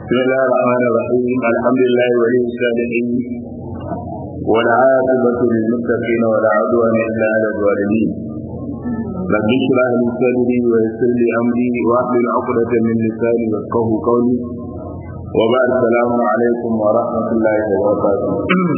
بسم الله الرحمن الرحيم الحمد لله ولي الصالحين والعاقبة للمتقين ولا عدوان إلا على الظالمين رب اشرح لي صدري ويسر لي أمري واحلل عقدة من لساني يفقه قولي وبعد السلام عليكم ورحمة الله وبركاته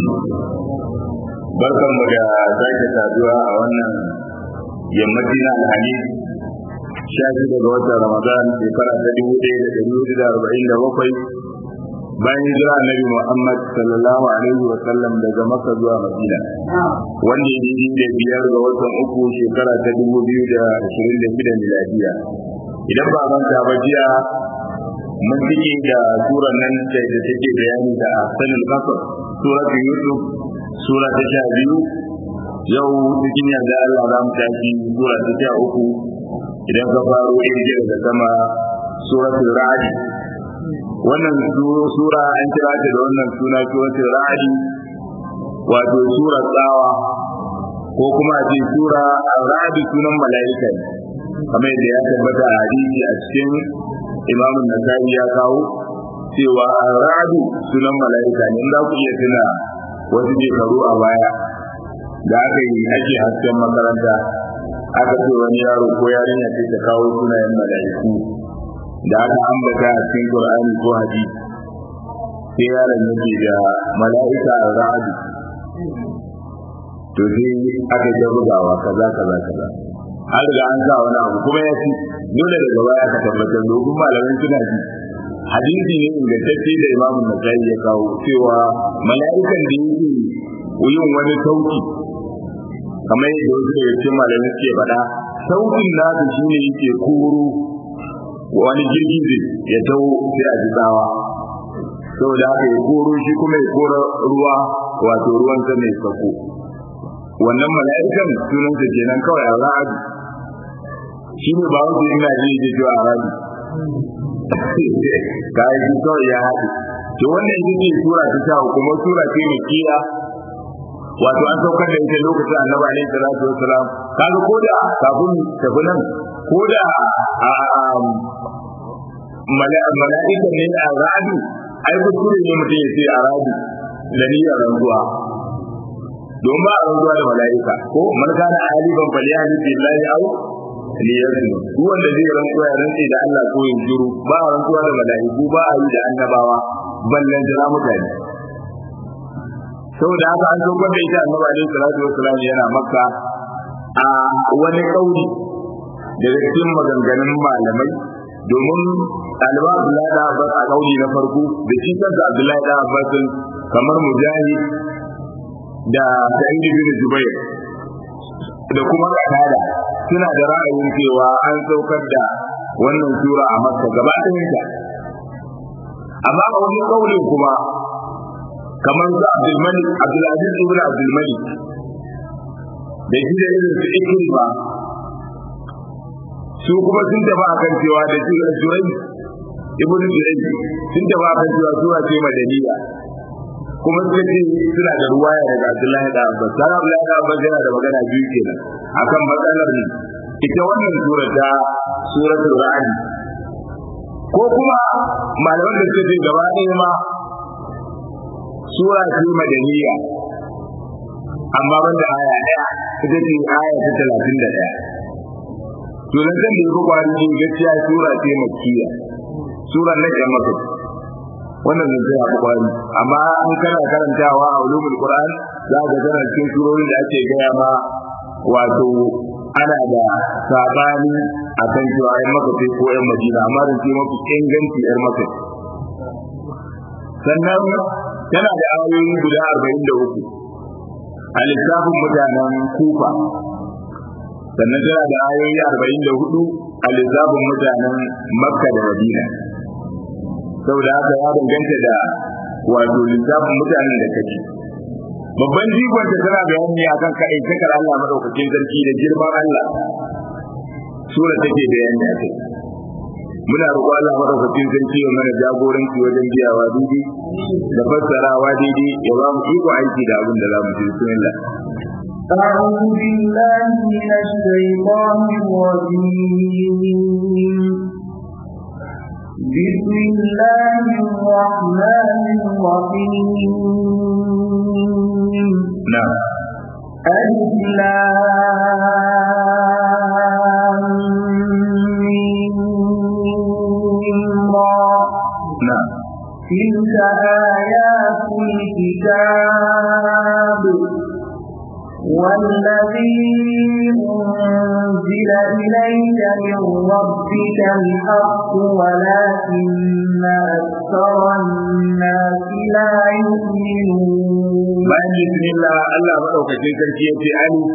barkan mu da sake saduwa a wannan yammaci na alhamis sha shi daga watan ramadan shekara ta dubu ɗaya da ɗari hudu da arba'in da bakwai bayan hijira annabi muhammad sallallahu alaihi wa sallam daga makka zuwa madina wanda ya yi da biyar ga watan uku shekara ta dubu biyu da ashirin da shida miladiya idan ba manta ba jiya mun cike da surar nan da take bayani da sanin kasar surat yusuf sura ta sha biyu yau cikin yarda Allah za mu tashi sura ta sha uku idan ka faro injil da sama suratul ra'd wannan sura an kira ta da wannan suna suratul ra'd wato sura tsawa ko kuma a ce sura ra'd sunan mala'ika ne kamar yadda ya tabbata a hadisi a cikin imamun nasa'i ya kawo cewa ra'd sunan mala'ika ne in za ku iya tuna wasu shekaru a baya da aka yi ake hasken makaranta aka ce wani yaro ko yarinya ce ta kawo sunayen mala'iku da aka ambata a cikin qur'ani ko hadisi sai yaron yake da mala'ika ra'adu to sai aka ta bugawa kaza kaza kaza an riga an sa wani abu kuma ya ci dole daga baya aka tabbatar domin malamin suna ji hadisi ne ingantacce da imamun nasai ya kawo cewa mala'ikan da yake yin wani sauki kamar yadda wasu daga cikin malamai suke faɗa saukin nasu shine yake koro wani girgize ya taho sai a ji tsawa saboda haka ya koro shi kuma ya kora ruwa wato ruwan sa mai sako wannan mala'ikan sunansa kenan kawai a ra'adu shi ne ba wanda ina ji ya ji a ra'adu kayan shi kawai ya haɗu to wannan ita ce sura ta sha kuma sura ce mai kiya wato an saukar da ita lokacin annabi alaihi salatu wassalam kaga ko da kafin tafi nan ko da mala'ikan ne a radu ai kuskure ne mutum ya ce a radu da niyyar rantsuwa don ba a rantsuwa da mala'ika ko man kana aliban falyahli billahi aw liyasmu duk wanda zai rantsuwa ya rantse da Allah ko yin juru ba a rantsuwa da mala'iku ba a yi da annabawa ballan jira mutane saboda haka an saukar da ita annabi alaihi salatu wassalam yana makka a wani kauli daga cikin maganganun malamai domin ɗaliban Abdullahi da Abbas a kauli na farko da shi kansa Abdullahi da Abbas kamar Mujahid da Sa'id bin Jubair da kuma Qatada suna da ra'ayin cewa an saukar da wannan sura a Makka gaba ɗayanta amma a wani kaulin kuma kamar su Abdulmalik Abdulaziz ibn Abdulmalik da shi da irin su Ikrima su kuma sun tafi akan cewa da Jurai ibn Jurai sun tafi akan cewa sura ce madaniya kuma suka ce suna da ruwaya daga Abdullahi da Abbas sai Abdullahi da Abbas yana da magana biyu kenan akan matsalar ne ita wannan sura ta suratul ra'd ko kuma malaman da suka ce gaba ɗaya ma sura ce madaniya amma banda aya ɗaya ita ce aya ta talatin da ɗaya to nan zan da yi kwari ne gaskiya sura ce makkiya sura na ɗan maka wannan zan sai haɓa kwari amma an kana karantawa a ulumul qur'an za ka tana cikin surorin da ake gaya ma wato ana da sabani akan cewa ƴan maka sai ko ƴan madina amma da ce mafi inganci ƴan maka sannan tana da ayoyi guda arba'in da uku a lissafin mutanen kufa sannan tana da ayoyi arba'in da hudu a lissafin mutanen makka da madina saboda haka ya danganta da wato lissafin mutanen da kake babban jigonta tana bayani akan kaɗai takar Allah madaukakin sarki da girman Allah sura take bayani a kai muna roƙo Allah madaukakin sarki ya mana jagoranci wajen biyawa daidai da fassarawa daidai ya ba mu iko aiki da abin da za mu ji bismillah أعوذ بالله من الشيطان الرجيم بسم الله الرحمن الرحيم نعم ألف لام ميم را نعم تلك آيات الكتاب والذي أنزل إليك من ربك الحق ولكن أكثر الناس لا يؤمنون bayan bismillah Allah madaukakin sarki ya ce alif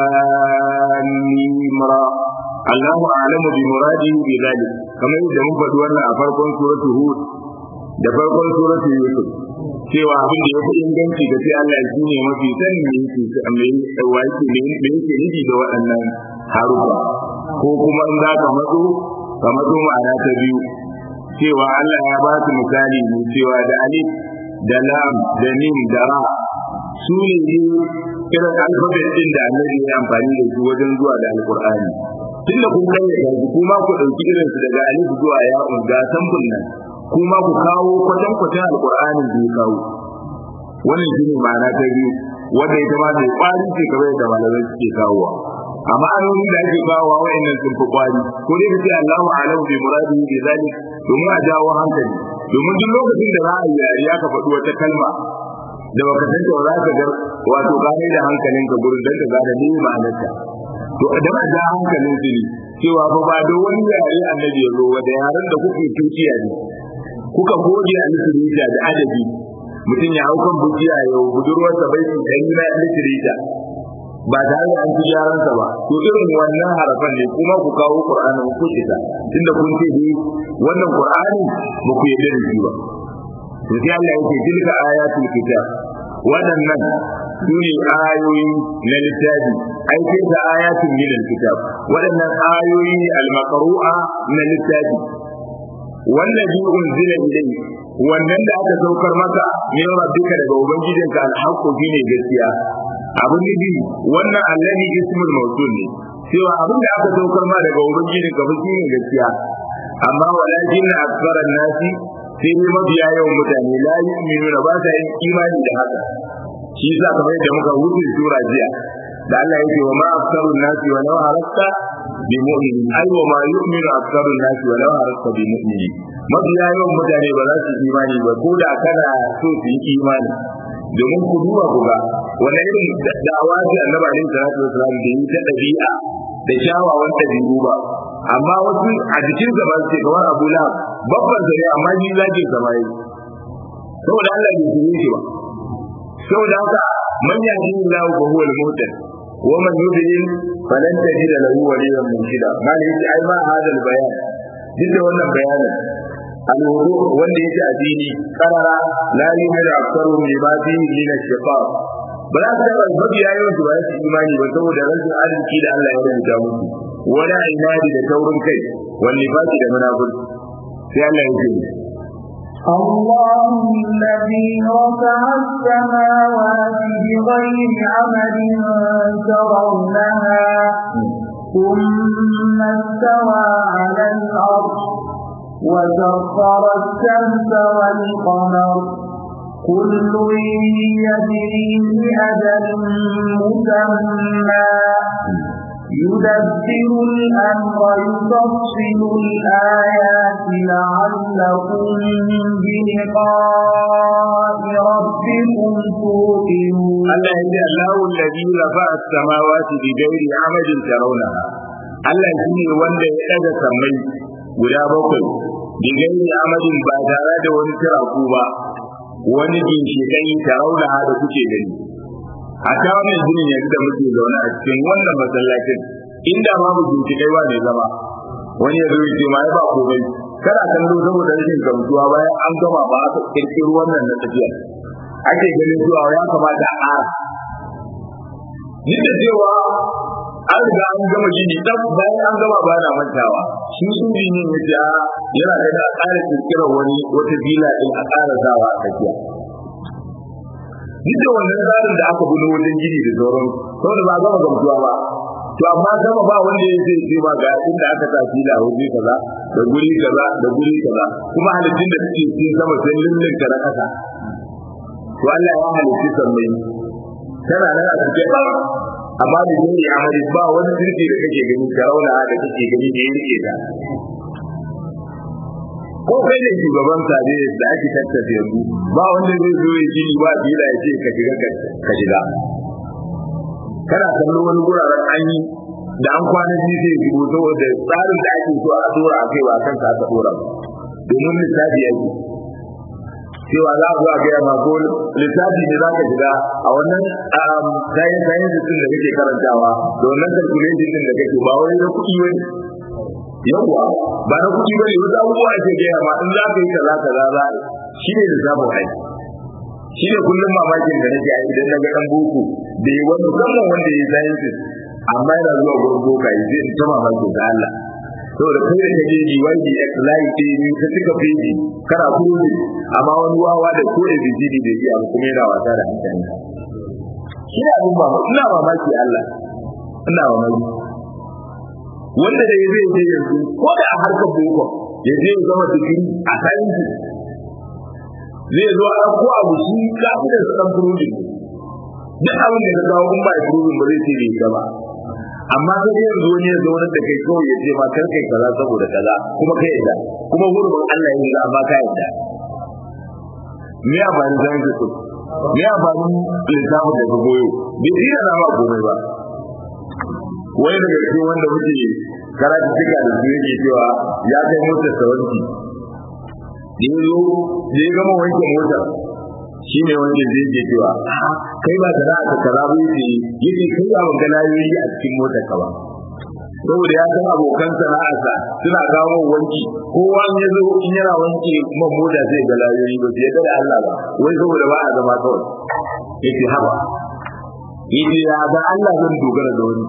lam mim ra Allahu a'lamu bi muradihi bi dhalik kamar yadda mun faɗi wannan a farkon suratul hud da farkon suratul yusuf cewa abin da yafi inganci da sai Allah shi ne mafi sanin me yake me yake me yake nufi da waɗannan harufa ko kuma in za ka matso ka matso ma'ana ta biyu cewa Allah ya ba su misali ne cewa da alif da lam da mim da ra su ne irin alfabet din da annabi ya amfani da su wajen zuwa da alqur'ani tun da kun kai da kuma ku dauki irin su daga alif zuwa ya'un ga sambun nan kuma ku kawo kwatan kwatan alqur'anin da ya kawo wannan shine ma'ana ta biyu wanda ita ma mai kwari ce kamar yadda malamai suke kawowa amma ayoyin da ake kawowa wa'annan sun fi kwari ko dai kace Allahu a'lamu bi muradihi bi zalik domin a jawo hankali domin duk lokacin da za a yi yariya ka faɗi wata kalma da baka san ta za ka ga wato gane da hankalin ka gurin dan ka gane ne ma'anarta to idan a ja hankalin su ne cewa fa ba da wani yare annabi ya zo da yaren da kuke tuciya ne kuka goge a litirita da adabi mutum ya hau kan bujiya ya budurwarsa bai su ɗari na litirita ba tare da an ci yaransa ba to irin wannan harafan ne kuma ku kawo qur'anin ku kita tunda kun ce ni wannan qur'ani ba ku yarda da shi ba to sai Allah yake tilka ayatul kitab waɗannan su ne ayoyi na littafi ai sai da ayatul min kitab waɗannan ayoyi ne al-maqru'a na littafi wallazi unzila ilayhi wannan da aka saukar maka min rabbika daga ubangijinka al-haqqu shine gaskiya abin nufi wannan allahi ismul mawsul ne cewa abin da aka saukar ma daga ubangijinka fa shine gaskiya amma walakin aktharan nasi sai ne mabiya yawan mutane la yu'minuna ba sa yin imani da haka shi yasa kamar yadda muka wuce sura jiya da Allah yake wa ma aktharun nasi wa law harasta bi mu'minin ai wa ma yu'minu aktharun nasi wa law harasta bi mu'minin mabiya yawan mutane ba za su yi imani ba ko da kana so su yi imani domin ku duba ku ga wani irin da'awa ce annabi alaihi salatu wasalam da yi ta dabi'a da kyawawan dabi'u ba amma wasu a jikin sa ba ce kamar Abu Lahab babban sa ne amma ni zaki sa mai saboda Allah bai shirye shi ba saboda haka man yahdihillahu fa huwa al-muhtad wa man yudlil falan tajid lahu waliyyan murshida malai yace ai ma hadal bayan duk da wannan bayanin alwudu wanda yake addini karara la yuhadu aktsaru lima fihi min ash-shiqaq ba za su taɓa mabiya yawan su ba su imani ba saboda rashin arziki da Allah ya rubuta musu wala inadi da taurin kai wani fasi da munafurci sai Allah ya ce الله الذي رفع السماوات بغير عمد ترونها ثم استوى على الأرض وسخر الشمس والقمر كل يجري لأجل مسمى يدبر الأمر يفصل الآيات لعلكم بلقاء ربكم توقنون Allah ya ce Allahu alladhi rafa'a as-samawati bi ghairi 'amadin tarawnaha Allah shine wanda ya daga sammai guda bakwai bi ghairi 'amadin ba tare da wani tiraku ba wani ginshiƙai tarawnaha da kuke gani a ta wannan ginin yanzu da muke zaune a cikin wannan masallacin inda babu ginshiƙai ba ne zama wani ya zo ya ce ma ya ba komai kada kallo saboda rashin gamsuwa bayan an gama ba aka kirkiro wannan na tafiya ake ganin cewa ya kamata a ƙara ni da cewa an riga an gama gini dan bayan an gama ba na mantawa shi injiniyan ya ce yana da a ƙara kirkirar wani wata bila din a ƙara zawa a tsakiya duk da wannan tsarin da aka gudu wajen gini da sauran saboda ba gama gamsuwa ba to amma gama ba wanda ya ce ce ba ga inda aka sa fila waje kaza da guri kaza da guri kaza kuma halittun da suke cikin sama sai lullun ka na kasa to Allah ya halitti sammai tana nan a cikin ba amma da yin ya amari ba wani jirgi da kake gani karauna da kake gani da ya rike ta ko kai ne shugaban tare da ake tattafe yanzu ba wanda zai zo ya gini ba bila ya ce ka shiga ka shiga kana kallo wani guraren an yi da an kwana biyu zai shigo saboda tsarin da ake so a dora a kai ba kan ka aka dora domin lissafi yake cewa za a zuwa gaya ma ko lissafi ne za ka shiga a wannan kayan kayan jikin da kake karantawa da wannan calculation din da kake ba wani na kuɗi wani yawwa ba na kuɗi bane wasu abubuwa ake gaya ma in za ka yi kaza kaza za a shi ne lissafin aiki shi ne kullum mamakin da nake aiki idan na ga ɗan boko da yi wani musamman wanda ya yi sciences amma yana zuwa gurin boka ya zai ta mamakin da Allah saboda kai da kaje ji wani exline ce ne ka cika feji kana kuma amma wani wawa da ko da bijidi da iya kuma yana wasa da hankali shi ne abin ba ina mamaki Allah ina mamaki wanda da zai je yanzu ko da a harkar boko ya je zama digiri a science zai zo a ko abu shi kafin da san proving duk abin da ka kawo in ba proving ba zai ce bai gaba amma sai dai yanzu wani ya zo wani da kai kawai ya ce ma kar kai kaza saboda kaza kuma kai yadda kuma hurumin Allah ya yi amma ka yadda me ya bani zan ji su me ya bani lissafin da ka goyo bai tsira na ba komai ba wani daga cikin wanda muke karatu cika da su yake cewa ya kai motar sawanci da ya zo da ya gama wanke motar shi ne wanda zai ke cewa kai ba da za ka kaza ba yake yake kai ba ban gana yi a cikin motar ka ba saboda ya san abokan sana'arsa suna kawo wanki kowa ya zo in yana wanke kuma mota zai ga layoyi ba sai da Allah ba wai saboda ba a zama kawai yake haba yake ya ga Allah zan dogara da wani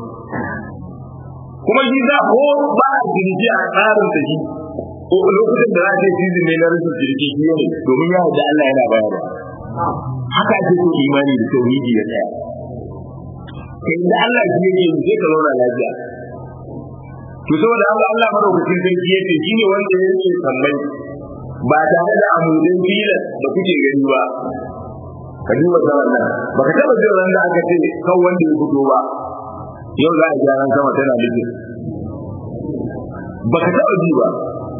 kuma shi za ko ba a jirgi a tsarin da shi lokacin da za a ce season ne na rashin jirgi shi ne domin ya da Allah yana bayarwa haka ake so imani da tauhidi ya tsaya kai da Allah shi yake yi sai ka zauna lafiya to saboda Allah Allah madaukakin sarki yace shi ne wanda ya yake sallai ba tare da amudin filan da kuke gani ba ka duba zaman nan baka taba jin ran da aka ce kan wanda ya fito ba yau za a gyaran sama tana nufin baka taba ji ba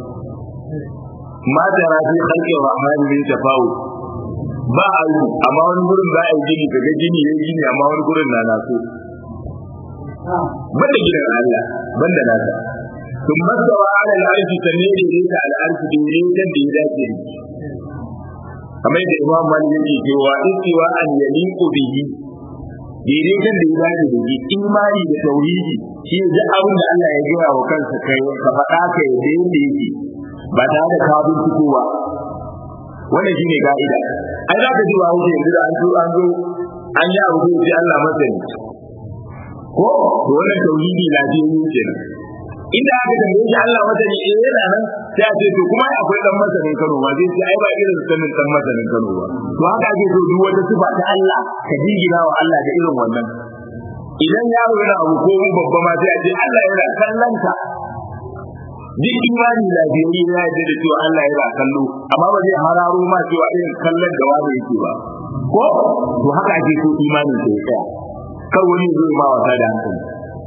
ma da rafi halƙin rahmani min tafawu ba a yi amma wani gurin za a yi gini kaga gini ya gini amma wani gurin na naso banda gidan Allah banda nasa sun masawa ala al'arshi sanne da ya ta al'arshi da ya kan da ya dace kamar yadda imam malik yake cewa istiwa an yaliqu bihi daidai kan da ya dace da shi imani da tauhidi shi ne duk abin da Allah ya gaya wa kansa kai ka faɗa ka yadda yadda yake ba tare da ka binciko ba wannan shine ka'ida ai za ka ji ba wuce yanzu da an zo an zo an yi abu sai Allah masani ko to wannan tauhidi lafiyayye kenan inda aka tambaye shi Allah masani eh yana nan sai a ce to kuma akwai dan masanin Kano ba zai ce ai ba irin sanin dan masanin Kano ba to haka ake so duk wata sifa ta Allah ka jingina wa Allah da irin wannan idan yaro yana abu ko babba ma sai a ce Allah yana kallon ka duk imani lafiyayye ya yarda da cewa Allah yana kallo amma ba zai hararo ma cewa irin kallon da wani yake ba ko to haka ake so imanin sai tsaya kar wani zai ma wasa da hankali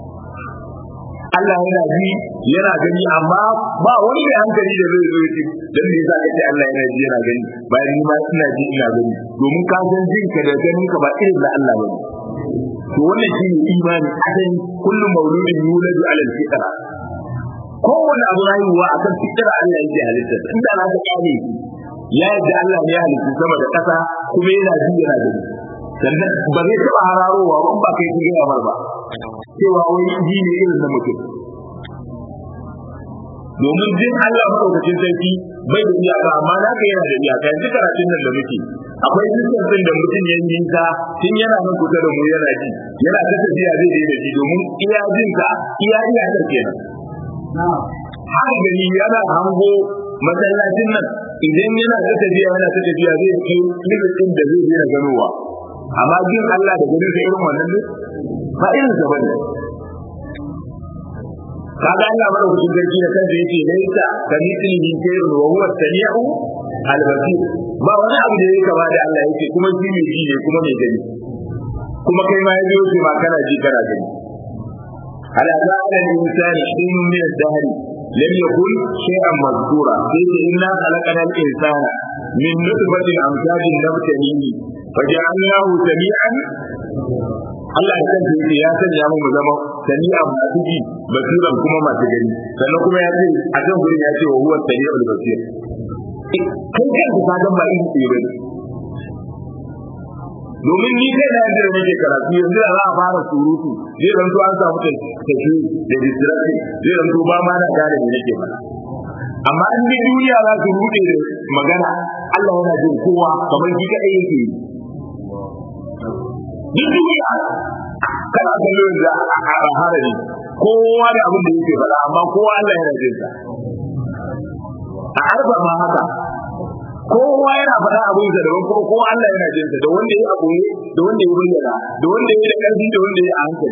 Allah yana ji yana gani amma ba wani mai hankali da zai zo yake dan me yasa kace Allah yana ji yana gani bayan ni ma ina ji ina gani domin ka san jin ka da ganin ka ba irin da Allah bane to wannan shine imani adan kullu mauludin yuladu ala al-fitra kowane abu rayuwa akan fitra Allah yake halitta inda na ta kare ya yadda Allah ne ya halitta sama da ƙasa kuma yana ji yana gani sannan ba zai taɓa hararowa ba ba kai ku gaya mar ba cewa wai ji ne irin na mutum domin jin Allah maɗaukacin sarki bai da iyaka amma na ka yana da iyaka yanzu karatun nan da muke akwai dukkan da mutum ya yi ta tun yana nan kusa da mu yana ji yana ta tafiya zai daina ji domin iya jin ka iya iyakar kenan haka gani yana hango masallacin nan idan yana ta tafiya yana ta tafiya zai kai limitin da zai daina ganowa amma jin Allah da ganin sa irin wannan ne ba irin sa bane kaga Allah madaukakin sarki da kansa yace laysa kamithlihi shay'un wa huwa as-sami'u al-basir ba wani abu da yake kama da Allah yake kuma shi ne ji ne kuma mai gani kuma kai ma yaji yake ma kana ji kana gani ala ta'ala al-insani shay'un min ad-dahr lam yakun shay'an mazkura sai inna khalaqana al-insana min nutfatin amshajin nabtalihi faja'alnahu sami'an Allah ya kanta yake ya sanya mu mu zama sami'a masu ji basiran kuma masu gani sannan kuma ya ce a kan gurin ya ce wa huwa sami'ul basir kai kan ka san ba in ce bane domin ni kai na yanzu da nake karatu yanzu da za a fara surutu zai zanto an samu tafi da distraction zai zanto ba ma na gane me nake faɗa amma in dai duniya za su rude da magana Allah yana jin kowa kamar shi kadai yake yi duk duniya kana kallo da a harari kowa da abin da yake faɗa amma kowa Allah yana jin sa a arba ma haka kowa yana faɗa abin da daban kuma kowa Allah yana jin sa da wanda ya aboye da wanda ya bayyana da wanda ya da ƙarfi da wanda ya a hankali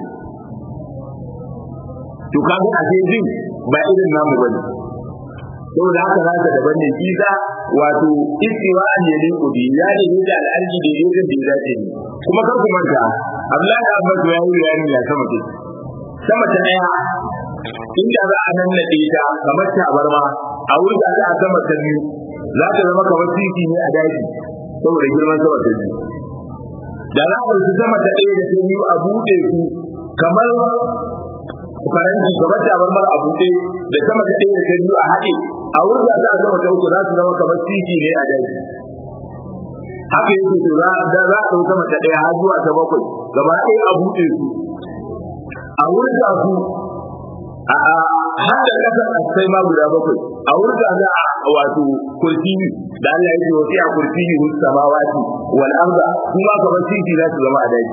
to kaga a ce jin ba irin namu bane saboda haka za ka daban ne kisa wato istiwa an yali kudi ya ne da al'arji da yake da ya dace ne kuma kar ku manta Abdullahi Abbas ya yi bayani ya sama ce sama ta daya inda za a nan nade ta kamar tabarma a wurin da a sama ta biyu za ta zama kamar titi ne a daji saboda girman sama ta biyu da za a su sama ta daya da ta biyu a buɗe su kamar faranti kamar tabarmar a buɗe da sama ta daya da ta biyu a haɗe a wurin da za a sama ta uku za su zama kamar titi ne a daji haka yake to za da za a dauka mata daya har zuwa ta bakwai gaba ɗaya a buɗe su a wurin da su a har da kasar sai ma guda bakwai a wurin da za a wato kursiyi da Allah ya ce wasi a kursiyi hus samawati wal arda kuma kamar titi za su zama a daji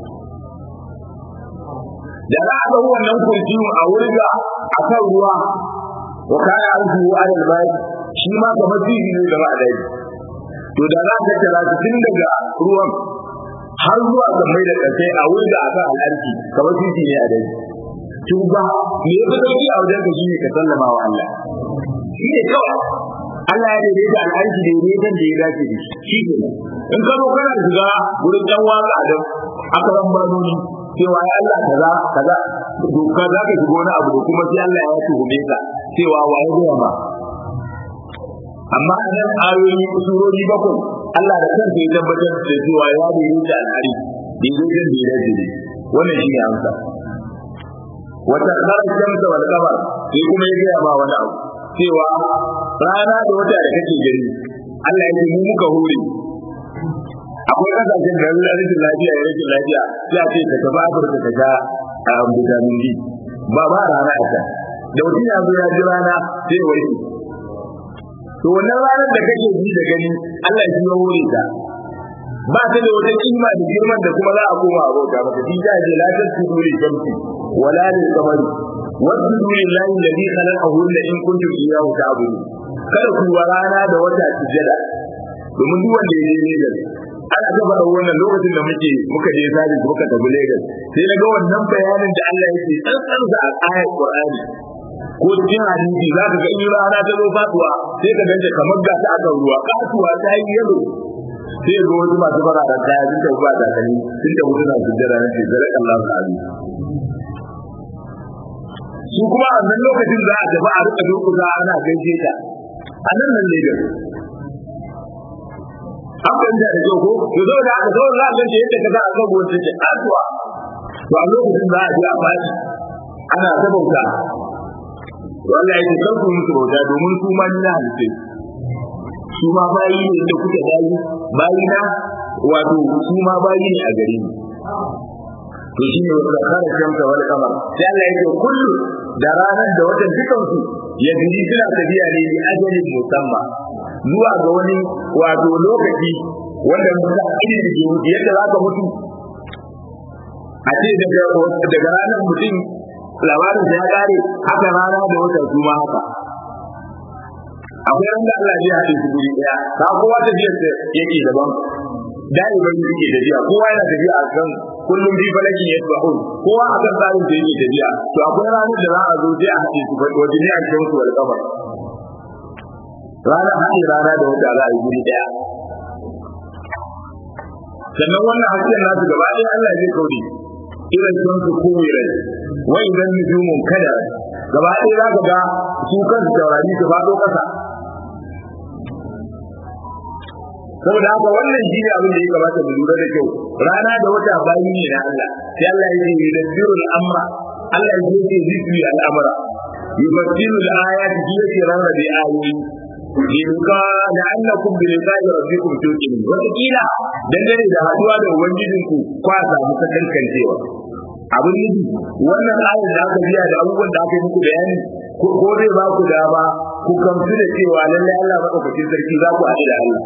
da za a ga wannan kursiyin a wurin da a kan ruwa wa kana arzu alal bai shi ma kamar titi ne zama a daji to da za ka tara su tun daga ruwan har zuwa ga mai da kasai a wurin da aka al'arki kamar titi ne a dai to ba me ya fi sauki a wajen ka shi ne ka sallama wa Allah shi ne kawai Allah ya daidaita al'arki da daidaitan da ya dace da shi shi ne in ka zo kana shiga wurin dan waka da aka ran barnoni cewa ya Allah kaza kaza doka za ka shiga wani abu da kuma sai Allah ya tuhume ka cewa wa ya gaya ba amma a nan ayoyi surori bakwai Allah da kansa ya tabbatar da cewa ya daidai da al'ari daidai da ya dace wannan shi ne amsa wata kharar shamsa wal qamar sai kuma ya gaya ma wani abu cewa rana da wata da kake gani Allah ya ce mu muka hore akwai kasashen da rashin lafiya ya rashin lafiya sai a ce ka tafi Afirka ka sha vitamin D ba ba rana a can da mutum ya zo ya ji rana sai ya warke to wannan ranar da kake ji da gani Allah shi ya hore ta ba ta da wata kima da girman da kuma za a koma a bauta maka shi ta ce la tasjudu li shamsi wala lil qamari wasjudu lillahi alladhi khalaqahunna in kuntum iyyahu ta'budun kada ku wa rana da wata sujada domin duk wanda ya je Lagos ana ta faɗa wannan lokacin da muke muka je sabis muka tafi Lagos sai na ga wannan bayanin da Allah yake tsantsan sa a ayat Qur'ani ko cikin hadisi za ka ga in rana ta zo faduwa sai ka ganta kamar ga ta aka ruwa kasuwa ta yi yalo sai ga wasu masu fara da kaya sun tafi ba da kani sun tafi suna sujjada na shekarar Allah ta'ala su kuma a nan lokacin za a tafi a rika durkusa ana gaishe ta a nan nan ne an fahimta da kyau ko to zo da aka zo za a gaishe yadda ka za a kan wata ce kasuwa to a lokacin za a je a fashi ana ta bauta Allah ya ce kar ku musu bauta domin su ma ni na halitta su ma bayi ne da kuke bayi bayi na wato su ma bayi ne a gare ni to shi ne wanda kare shamsa wal kamar sai Allah ya ce kullu da ranar da watan dukan su ya gidi suna tafiya ne bi ajalin musamman zuwa ga wani wato lokaci wanda mutum irin da ke yadda za ka mutu a ce daga ranar mutum labarin ya kare haka rana da wata su ma haka akwai wanda Allah ya haɗe su guri ɗaya ka kowa tafiyar da yake daban daliban yake tafiya kowa yana tafiya a kan kullum bi falakin yasbahun kowa akan tsarin da yake tafiya to akwai ranar da za a zo sai a haɗe su wajen ne a cikin su wal kamar ranar haɗe rana da wata za a yi guri ɗaya sannan wannan hasken nasu gaba ɗaya Allah zai kaure irin sun su kowai wa idan nujumun kada gaba ɗaya za ka ga su kansu taurari su faɗo ƙasa saboda haka wannan shi ne abin da ya kamata mu lura da kyau rana da wata bayi ne na Allah sai Allah ya ce yudabbirul amra Allah ya ce zikri al'amra yufassilu al-ayati fi yake rarrabe ayoyi Yinka da annakum bi liqa'i rabbikum tuqinun wata kila dangane da haduwa da ubangijinku kwa samu kankancewa abin nufi wannan ayar da aka biya da abubuwan da aka yi muku bayani ko zai ba ku dama ku kamsu da cewa lallai Allah madaukakin sarki za ku haɗu da Allah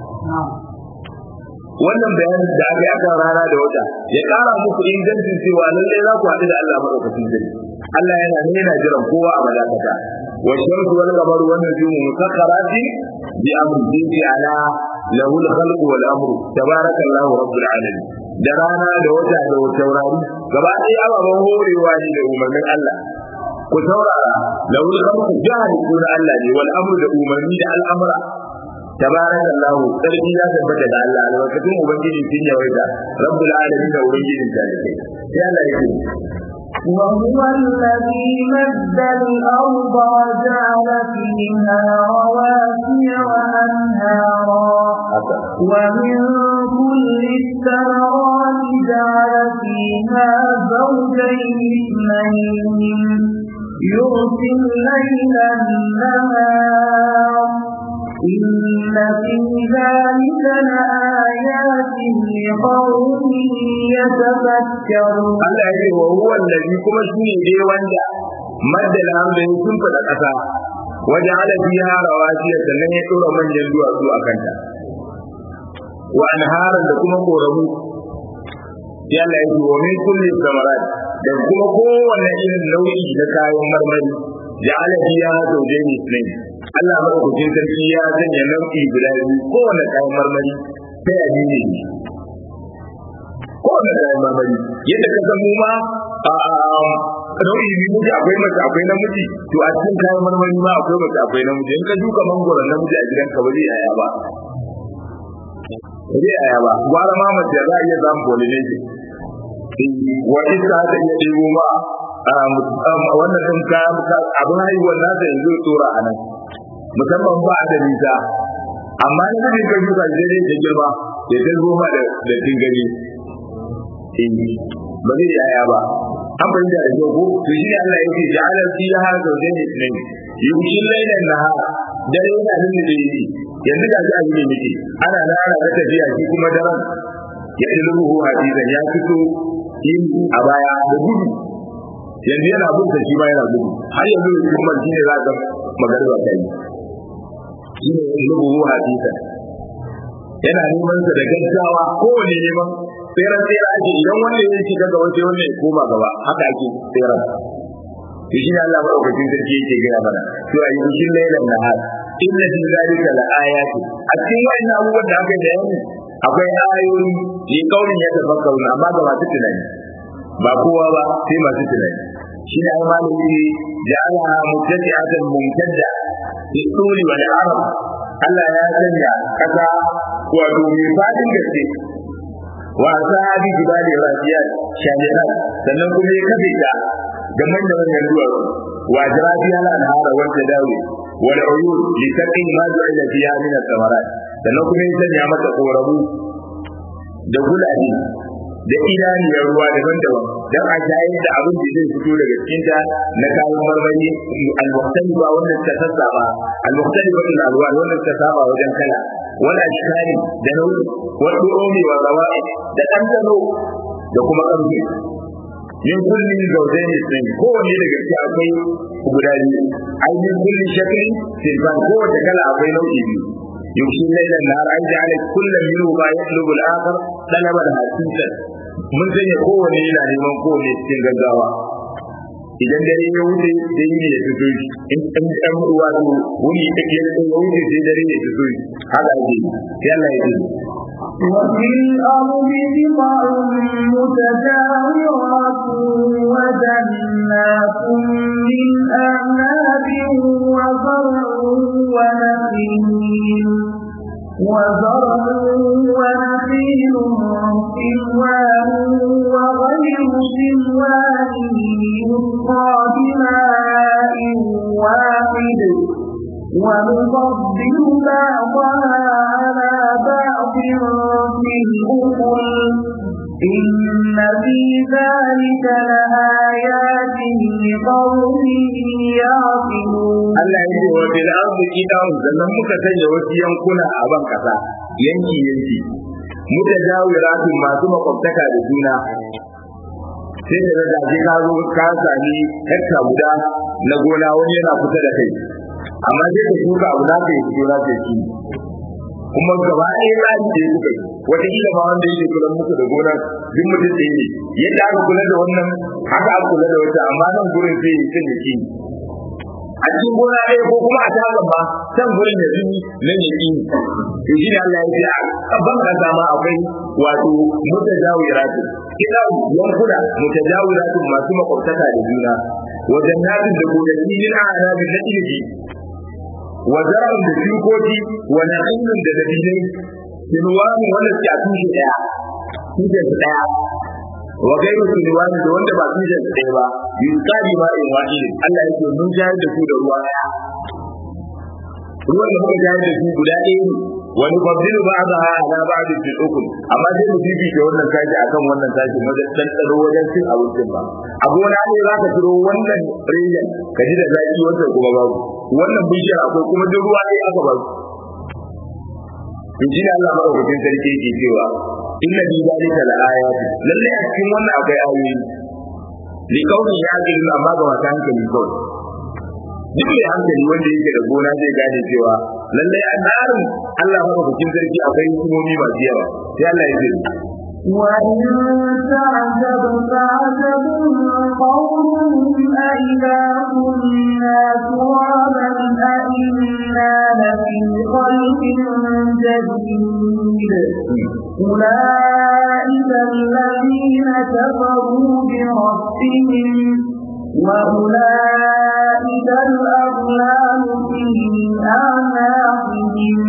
wannan bayanin da aka yi akan rana da wata ya kara muku ingancin cewa lallai za ku haɗu da Allah madaukakin sarki Allah yana ne yana jiran kowa a malakata wa shamsu wal qamaru wan nujumu musakkarati bi amrihi ala lahu al khalqu wal amru tabarakallahu rabbul alamin da rana da wata da taurari gaba ɗaya ababen horewa ne da umarnin Allah ku saurara lahu al khalqu jahil kuna Allah ne wal amru da umarni da al'amura tabarak Allah sarki ya tabbata da Allah albarkatun ubangiji sun yawaita rabbul alamin da ubangijin talibai sai Allah ya ce وهو الذي مد الأرض وجعل فيها رواسي وأنهارا ومن كل الثمرات جعل فيها زوجين اثنين يغشي الليل النهار إن في ذلك لآيات لقوم يتفكرون Allah ya ce wa huwa allazi kuma shine dai wanda madda al-ardi sun fada kasa waje ala fiha rawasiya sannan ya dora manyan duwatsu a kanta wa anharan da kuma koramu ya Allah ya ce wa min kulli samarat da kuma kowanne irin nau'i na kayan marmari ja'ala fiha zawjayn ithnayn Allah madaukakin sarki ya sanya nau'i guda biyu kowanne kayan marmari sai a ne kowane kayan marmari yadda ka san mu ma nau'i biyu muke akwai mace akwai namiji to a cikin kayan marmari ma akwai mace akwai namiji in ka duka mangoron namiji a gidanka ba zai yaya ba ba zai yaya ba gwara ma mace za a iya samun pollination wa iska ta iya ɗebo ma wannan ɗin kayan abin haihuwar nasa yanzu ya tsora a nan musamman ba a da nisa amma in ka ka shuka shi dai ta girma ya ta goma da da tingani ba zai yaya ba an fahimta da kyau ko to shi ne Allah ya ce ja'ala fiha zawjayn ithnayn yughshi al-layla an-nahara dare yana nan da yi yanzu ga shi abin da ana nan ana ta tafiya shi kuma daren ya ilmuhu hadisan ya fito yin a baya da gudu yanzu yana bunta shi ma yana gudu har yanzu kuma shi ne za ka magana ta yi shi ne ilmuhu hadisan yana neman sa da gaggawa kowane neman tseren tsere ake idan wanda ya shiga gaba sai wanda ya koma gaba haka ake tseren to shi ne Allah madaukakin sarki yake gaya mana to a yi bishin lailan nahar inna fi zalika la ayati a cikin wannan abubuwan da aka bayani akwai ayoyi ne kaurin ya tafakkaru amma ga masu tunani ba kowa ba sai masu tunani shi ne ai malami ne ja'ala mubtadi'atan mumtadda fi tuli wal arab Allah ya sanya kasa wato mai fadin gaske wa sahabi jibali rasiyat shamiran sannan kuma ya kafe ta da manyan manyan duwatsu wa jirafi ala nahara wanda dawo wal uyun li taqi ma ju'ila fiha min al-thamarat sannan kuma ya sanya mata korabu da gulaje da idaniyar ruwa daban-daban don a shayar da abin da zai fito daga cikinta na kayan marmari al-muhtalifa wanda ta sassaba al-muhtalifa din alwa wanda ta saba wajen kala wala ashkari da nau'i wal du'umi wa zawa'i da ɗanɗano da kuma ƙarfi min kullin zawjayn ithnayn kowanne daga ciki akwai guda biyu ai min kullin shaklin silban kowace kala akwai nau'i biyu يمشي الليل النهار أن جعل كل منهما يطلب الآخر طلبا حسيسا mun sanya kowane yana neman kowane cikin gaggawa idan dare ya wuce sai yini ya fito shi in an an ruwa to wuni take ya wuce sai dare ya fito shi haka ake sai Allah ya ce وفي الأرض بضع متجاورات وجنات من أعناب وزرع ونخيل وزرع ونخيل سنوان وغير سنوان يسقى بماء واحد ونفضل بعضها على بعض في الأكل إن في ذلك لآيات لقوم يعقلون Allah ya ce wa bil ardi qidan sannan muka sanya wasu yankuna a ban kasa yanki yanki mutajawiratun masu makwabtaka da juna sai da daga je ka zo ka sami hekta guda na gona wani yana kusa da kai amma sai ka shuka abu za ka yi fito za ka yi kuma gaba ɗaya tsari da ya kuka wataƙila ma wanda yake kula muku da gonar duk mutum ɗaya ne yadda aka kula da wannan haka aka kula da wata amma nan gurin sai ya kan yaki a cikin gona ɗaya ko kuma a tagan ma can gurin ya zuni nan ya ƙi to shi ne Allah ya ce a ban kasa ma akwai wato mutajawiratu kina yankuna mutajawiratu masu makwabtaka da juna wajen natin da gonaki yin a'anabi na ilimi wa zar'un da shukoki wa na'ilun da dabilai sinwani wanda suke a tushe daya tushen su daya wa gairu sinwani da wanda ba tushen su daya ba yusqali ma in wahidin Allah yake mun jayar da su da ruwa daya ruwan da muka jayar da su guda ɗaya ne wani fadilu ba za a ala ba da fil ukul amma sai mu fifi ke wannan sashi akan wannan sashi wajen ɗanɗano wajen cin abincin ba a gona ne za ka ciro wannan rinjan ka ji da zaki wancan kuma babu wannan bishiyar akwai kuma duk ruwa ɗaya aka ba su in ji Allah madaukakin sarki yake cewa inna bi zalika la ayati lalle a cikin wannan akwai ayoyi li kaunin ya ga amma ga wata hankali kawai duk mai hankali wanda yake da gona zai gane cewa lalle a tsarin Allah madaukakin sarki akwai hukumomi masu yawa sai Allah ya ce وإن تعجب فعجب قولهم أئذا كنا ترابا أئنا لفي خلق جديد أولئك الذين كفروا بربهم وأولئك الأغلال في أعناقهم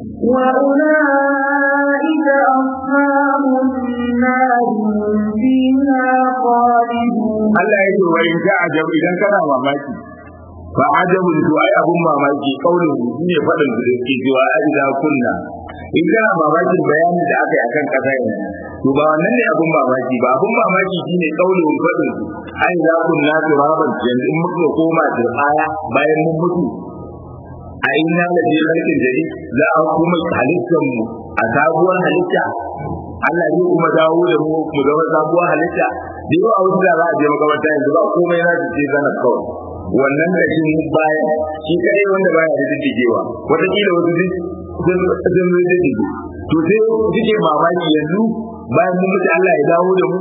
وأولئك أصحاب النار فيها خالدون Allah ya ce wa in ka ajab idan kana mamaki fa ajabun to ai abun mamaki kaulin ne fadin da yake cewa ajda kunna in kana mamakin bayanin da aka yi akan kasa yanzu to ba wannan ne abun mamaki ba abun mamaki shine kaulin fadin ai za kunna turaban yanzu in muka koma aya bayan mun mutu a inna da je harkin jari za a kuma halittar mu a sabuwar halitta Allah zai kuma dawo da mu mu zama sabuwar halitta da yau a wasu da za a je makabarta yanzu ba komai na ce zanar kawai wannan da shi baya shi kadai wanda baya da diddigewa wataƙila wasu duk sun zai diddige to sai suke mamaki yanzu bayan mun mutu Allah ya dawo da mu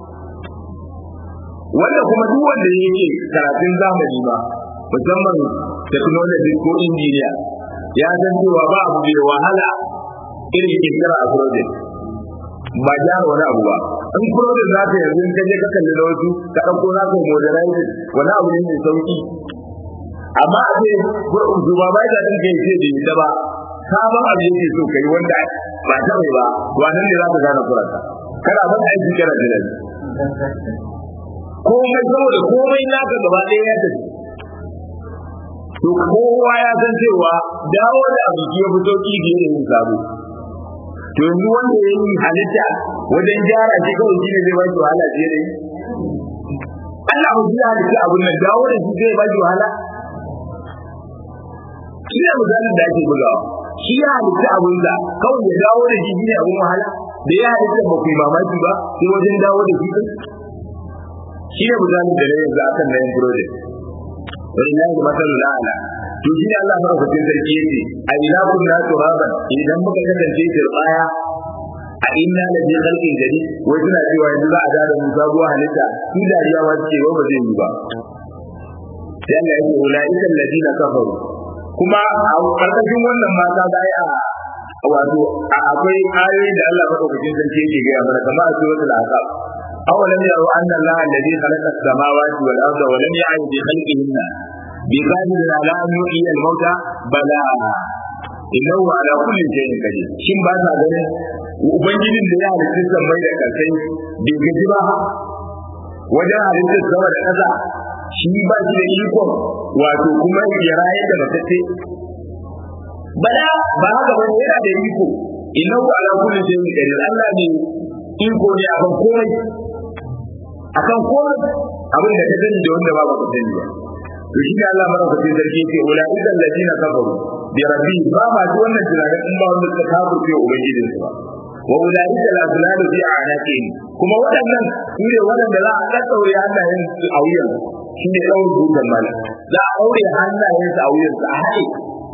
wanda kuma duk wanda yake karatun zamani ba musamman technology ko injiniya ya san cewa ba abu da wahala irin kirkira a project ba gyara wani abu ba in project za ka yanzu ka je ka kalli na wasu ka ɗauko na ka modernize wani abu ne mai sauki amma a ce zuba ba ya ɗin kai ce da ita ba sabon abu yake so kai wanda ba ta mai ba wannan ne za ka gane kuranta kana ban aiki kana jiran komai saboda komai naka gaba ɗaya ya tafi to kowa ya san cewa dawo da abu ya fi sauki fiye da yin sabo to yanzu wanda ya yi halitta wajen gyara shi kawai shi ne zai ba shi wahala fiye da yi Allah mu ya halitta abun nan dawo da shi zai ba shi wahala shi ne misalin da ake bugawa shi ya halitta abun da kawai ya dawo da shi ne abun wahala da ya halitta ba ku yi mamaki ba sai wajen dawo da shi shi ne misalin da na yanzu akan na yin project walillahi masalul a'la to shi ne Allah madaukakin sarki yace a ina kunna turaban idan muka kasance turbaya a inna la bi khalqin jadid wai suna cewa yanzu za a da da mu sabuwar halitta su dariya ma ce wa ba zai yi ba sai Allah ya ce ulaika alladina kafaru kuma a karkashin wannan mata da a wato akwai ayoyi da Allah madaukakin sarki yake gaya mana kamar a suratul ahqaf awalam yaru anna Allah alladhi khalaqa as-samawati wal arda wa lam ya'y bi khalqihinna bi qadirin ala an yuhyiya al-mauta bala innahu ala kulli shay'in qadir shin ba ta ganin ubangijin da ya halitta sammai da kasai bai gaji ba wajen halittar sama da ƙasa shi ba shi da ikon wato kuma ya raye da matacce bala ba haka ba yana da iko innahu ala kulli shay'in qadir Allah ne iko ne akan komai akan komai abin da ka sani da wanda ba ka sani ba to shi ne Allah madaukakin sarki yake ulaika alladina kafaru bi rabbi ba ma ji wannan tunanin in ba wanda suka kafirce ubangijin su ba wa ulaika al-azlalu fi a'naqihim kuma waɗannan su ne waɗanda za a daddaure hannayen su a wuyan shi ne ɗaure dukan mala za a ɗaure hannayen su a wuyan su a haɗe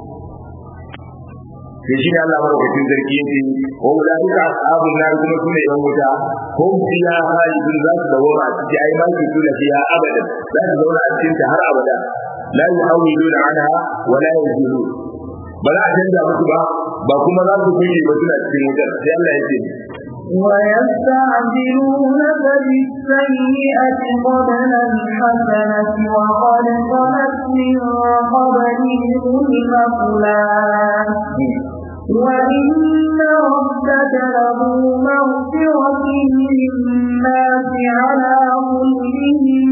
to shi ne Allah madaukakin sarki yake wa ulaika ashabun nar kuma su ne yan wuta hum fiha khalidun za su dawo a ciki ai ma su tuna fiha abadan za su zauna a cikin ta har abada la yuhawiluna anha wa la yazilun ba za a canza musu ba ba kuma za su kuke ba suna cikin wutar sai Allah ya ce ويستعجلونك بالسيئة قبل الحسنة وقد خلت من قبلهم المثلات وإن ربك له مغفرة للناس على ظلمهم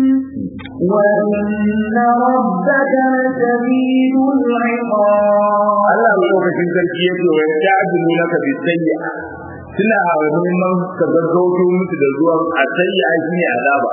وإن ربك لشديد العقاب Allah madaukakin sarki ya ce wa yasta'jilunaka bis-sayyi'a suna neman ka gaggauto musu da zuwan a sayyi'a shine azaba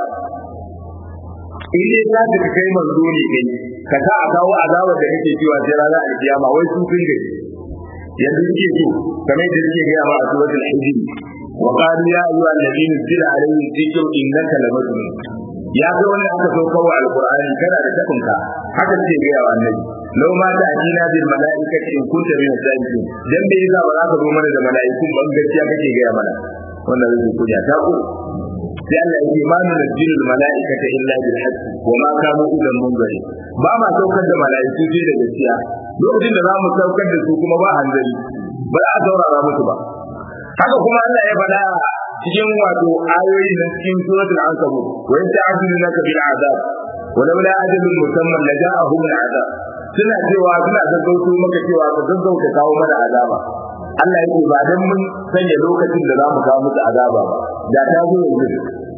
in dai za ka kai manzo ne kai ka sa a kawo azaba da kake cewa sai ranar alkiyama wai su sun gaji yanzu suke so kamar da suke gaya ma a suratul hijr wa qalu ya ayyuha alladhina zila alayhi dhikru innaka lamajnun ya ga wani aka so kawo alqur'ani kana da takunka haka suke gaya wa annabi law ma ta ajina bil malaikati in kunta min as-sadiqin dan bai yasa ba za ka zo mana da malaikun ban gaskiya kake gaya mana wannan zai kuja ta ku sai Allah ya ce ma nunzilul malaikata illa bil haqq wa ma kanu idan munzari ba ma saukar da malaiku sai da gaskiya lokacin da za mu saukar da su kuma ba hanzari ba za a saurara musu ba haka kuma Allah ya faɗa cikin wato ayoyi na cikin suratul ankabut wa yasta'jilunaka bil azab wa laula ajalun musamman la ja'ahum al azab suna cewa suna gaggauto maka cewa ka gaggauta kawo mana azaba Allah yake ba dan mun sanya lokacin da za mu kawo musu azaba ba da ta zo yanzu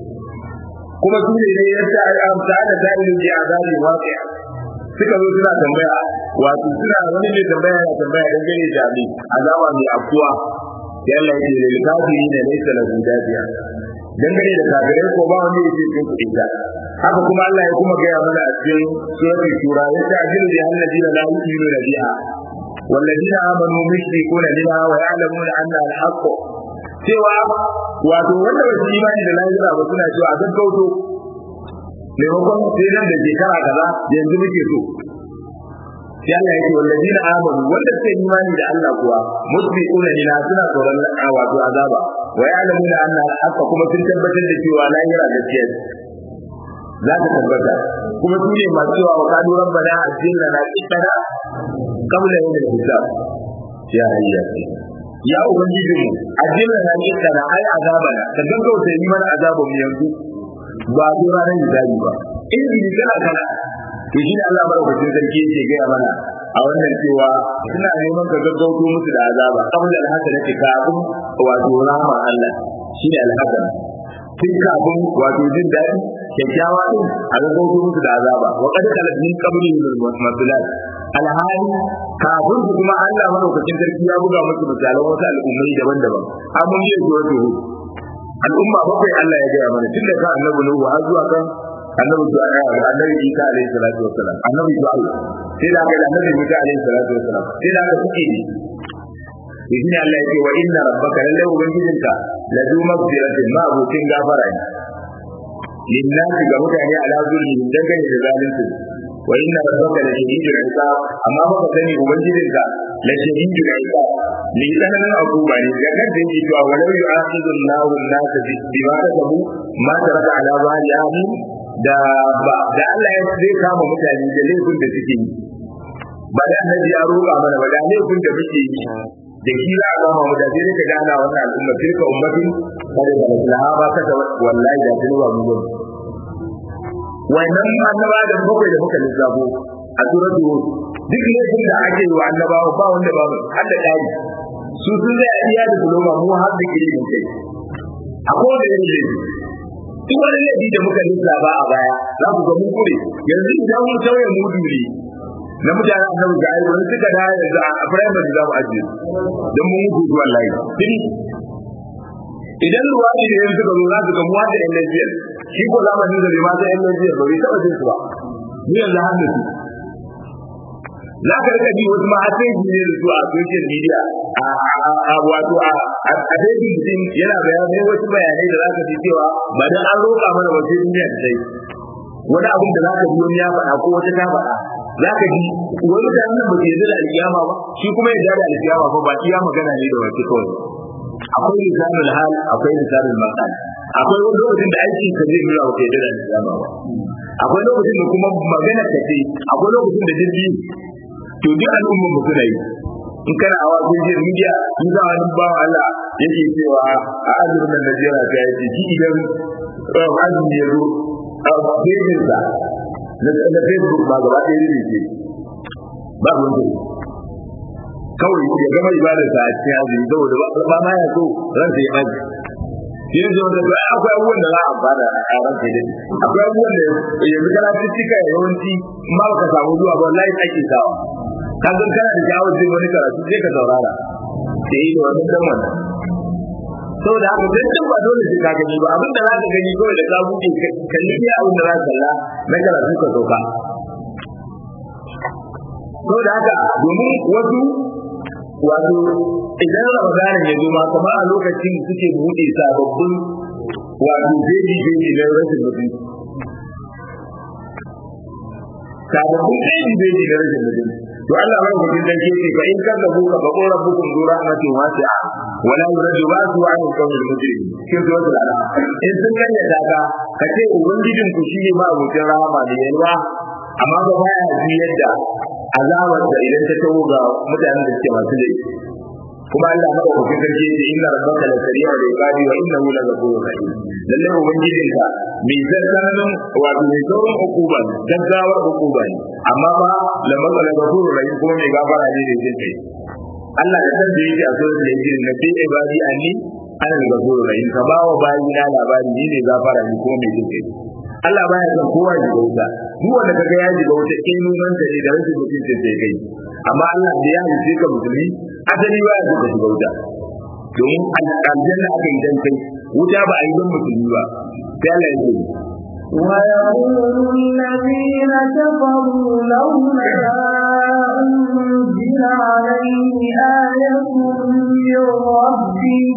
kuma su ne ya ta amsa da dalilin da azabi waqi'a suka zo suna tambaya wato suna wani mai tambaya ya tambaya dangane da abin azaba mai afkuwa yalla yake da kafiri ne laysa lahu dafiya dangane da kafirai ko ba wani yake cikin kuɗi ta haka kuma Allah ya kuma gaya mana a cikin suratul shura ya ta ajilu da alladina la yu'minuna biha والذين آمنوا مشركون بها ويعلمون أنها الحق cewa wato wanda ba su imani da lahira ba suna cewa a gaggauto maimakon sai nan da shekara kaza yanzu muke so sai Allah yake wallazina amanu wanda suka yi imani da Allah kuwa musbiquna ila suna tsoron wato azaba wa ya'lamuna anna al-haqqa kuma sun tabbatar da cewa lahira gaskiya za ta tabbata kuma su ne masu cewa wa kadu rabbana ajilna na qitana qabla yawm al-hisab ya hayya ya ubangiji mu ajilna na qitana ai azabana ka gaggauta yi mana azabun mu yanzu ba zo ranar hisabi ba in bi kana kana to shi ne Allah madaukakin sarki yake gaya mana a wannan cewa suna neman ka gaggauto musu da azaba qabla al-hasanati kafin wato rahma Allah shi ne al-hasan tun kafin wato jin daɗi kyakkyawa din a gaggauto musu da azaba wa qad khalat min qablihim al-masulat alhali kafin su kuma Allah madaukakin sarki ya buga musu misalan wasu al'ummai daban-daban an mun yi zuwa tuhu al'umma bakwai Allah ya gaya mana tun da ka annabi Nuhu har zuwa kan annabi su annabi Isa alaihi salatu wassalam annabi su Allah sai da aka annabi Musa alaihi salatu wassalam sai da aka suke ne idan Allah ya ce wa inna rabbaka lallai ubangijinka la du maghfiratin ma abokin gafara ne linnasi ga mutane ala zulmi dangane da zalunci wa inna rabbaka la shadidul iqab amma baka sani ubangijinka la shadidul iqab ni tsananin akuba ne ga kan da yake cewa walau yu'akhidhu Allahu an-nasa bima kasabu ma taraka ala zahiri da ba da Allah ya zai kama mutane da laifin da suke yi ba da annabi ya roƙa mana ba da laifin da muke yi da shi za a gama mu da sai ka gana wannan al'umma tilka ummatin kada da maslaha ba ka wallahi da tuni ba mu gudu wannan annaba da bakwai da muka lissafo a suratu hud duk laifin da ake yi wa annabawa ba wanda ba mu har da dari su sun zai iya da kuloma mu har da kire mu kai a kowane irin laifi duk wani laifi da muka lissafa a baya za ku ga mun kure yanzu idan mun sauya mudu ne na mutane annabi ga ayyuka suka da yanzu a primary za mu ajiye don mun mutu zuwa layi idan ruwa ne da yanzu ga zo za su ga mu hada yan lafiyar shi ko zamanin da bai ma sai yan lafiyar ba bai taɓa jin su ba mu yanzu har da su za ka rika ji wasu ma sai ji ne da su a social media a wato a a daidai mutum yana bayanai wasu bayanai da za ka ji cewa ba dan an roƙa mana wasu duniya da sai wani abin da za ka ji wani ya faɗa ko wata ta faɗa za ka ji wani da nan ba ke yarda da alkiyama ba shi kuma ya da alkiyama ba ba iya magana ne da wace kawai akwai lisanul hal akwai lisanul maqal akwai wani lokacin da aikin ka zai nuna wata yarda da alkiyama ba akwai lokacin da kuma magana ka ce akwai lokacin da jirgi to duk al'ummar mu suna yi in kana a wajen jin media in za wani ba Allah yake cewa a azumin da Najeriya ta yi shi idan azumi ya zo a fejinsa na Facebook ba gaba ɗaya ne ke ba wanda kawai ya gama ibadarsa a cikin azumi saboda ba ma ya so ransa ya ɓaci yin zo da ba akwai abubuwan da za a bada a ran kai dai akwai abubuwan da yanzu kana cikin yawanci ma baka samu zuwa ba wallahi ake sawa ka san kana da jawo jin wani karatu sai ka saurara da yi da wani dan wannan saboda haka dan din ba dole sai ka gani ba abin da za ka gani kawai da ka buɗe kalli iya abin da za ka kalla na karatu ka sauka saboda haka domin wasu wato idan ramadanin ya zo ma kamar a lokacin suke buɗe sababbin wato jeji jeji na rashin mutum sababbin jeji jeji na rashin mutum to Allah bai gudun dan ke ce fa in kan da buka ba qora bukum zu rahmatin wasi'a wala yuradu basu an kawul mujrim kin zo da Allah in sun kanya daga kace ubangijin ku shi ne ma abokin rahama da yalwa amma ba baya ji yadda azabar da idan ta tawo ga mutanen da suke masu laifi kuma Allah ma ku fitar ce da inna rabbaka la sari'a da iqabi wa innahu la ghafurur rahim lalle ubangijin ka mai zartanin wato mai saurin hukuma gaggawar hukuma ne amma ba la matsala ghafurur rahim kuma mai gafara ne da jin kai Allah da san da yake a suratul hijr na fi ibadi anni ana da ghafurur rahim ka ba wa bayi na labari ni ne gafara ne kuma mai jin kai Allah baya son kowa ya shiga wuta duk wanda kaga ya shiga wuta in nunan ta ne da rashin mutuncin sai kai amma Allah da ya halice ka musulmi asali baya son ka shiga wuta domin aljanna aka yi dan kai wuta ba a yi don musulmi ba sai Allah ya ce ويقول الذين كفروا لولا أنزل عليه آية من ربه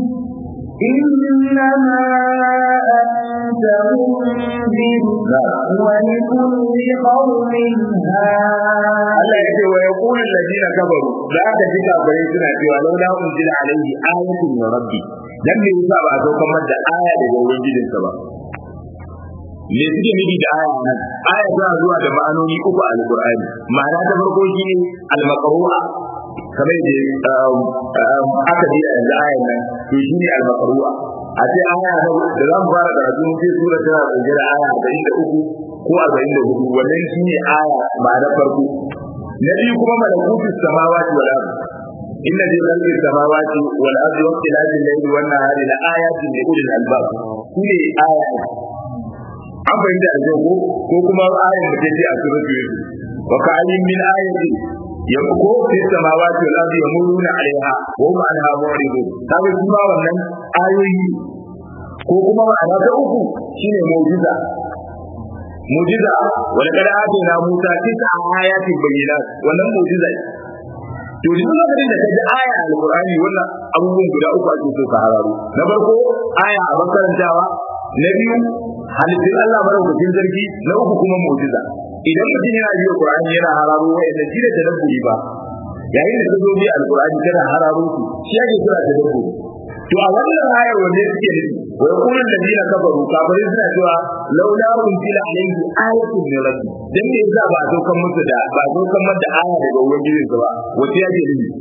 إنما أنت منذر ولكل قوم هاد Allah ya ce wa ya kula ladina kafaru za ka ji kafirai suna cewa laula unzila alaihi ayatun min rabbi dan me yasa ba a saukar masa aya daga ubangijinsa ba me suke nufi da aya nan aya tana zuwa da ma'anoni uku a alqur'ani ma'ana ta farko shine al-maqru'a kamar da aka ji a yanzu ayan nan to shine al-maqru'a a ce aya da za mu fara karatu mun ce sura tana dauke da aya 43 ko 44 wannan shine aya ma'ana farko na biyu kuma malakutus samawati wal ardh inna fi khalqi samawati wal ardi wa ikhtilafi al-layli wan nahari la ayatin li ulil albab shine aya an fahimta da ko ko kuma ayar da take a suratul yusuf wa ka'ayyin min ayatin yanko fi samawati wal ardi yamuruna alaiha wa hum anha mu'ridun kaga kuma wannan ayoyi ko kuma ma'ana ta uku shine mu'jiza mu'jiza wal qad atina musa tis'a ayatin bayyinat wannan mu'jiza to duk lokacin da ka ji aya a alqur'ani wannan abubuwan guda uku ake so ka hararo na farko aya a makarantawa na biyu halittun Allah madaukakin sarki na uku kuma mu'jiza idan mutum yana biyo Qur'ani yana hararo wa'anda shi da tadabburi ba yayin da ka zo bi alqur'ani kana hararo su shi yake kira tadabburi to a wannan ayar wanne suke nufi wa yaqulu alladhina kafaru kafirin suna cewa laula unzila alayhi ayatun min rabbi dan me yasa ba a saukan musu da ba a saukan mata aya daga ubangijin sa ba wace yake nufi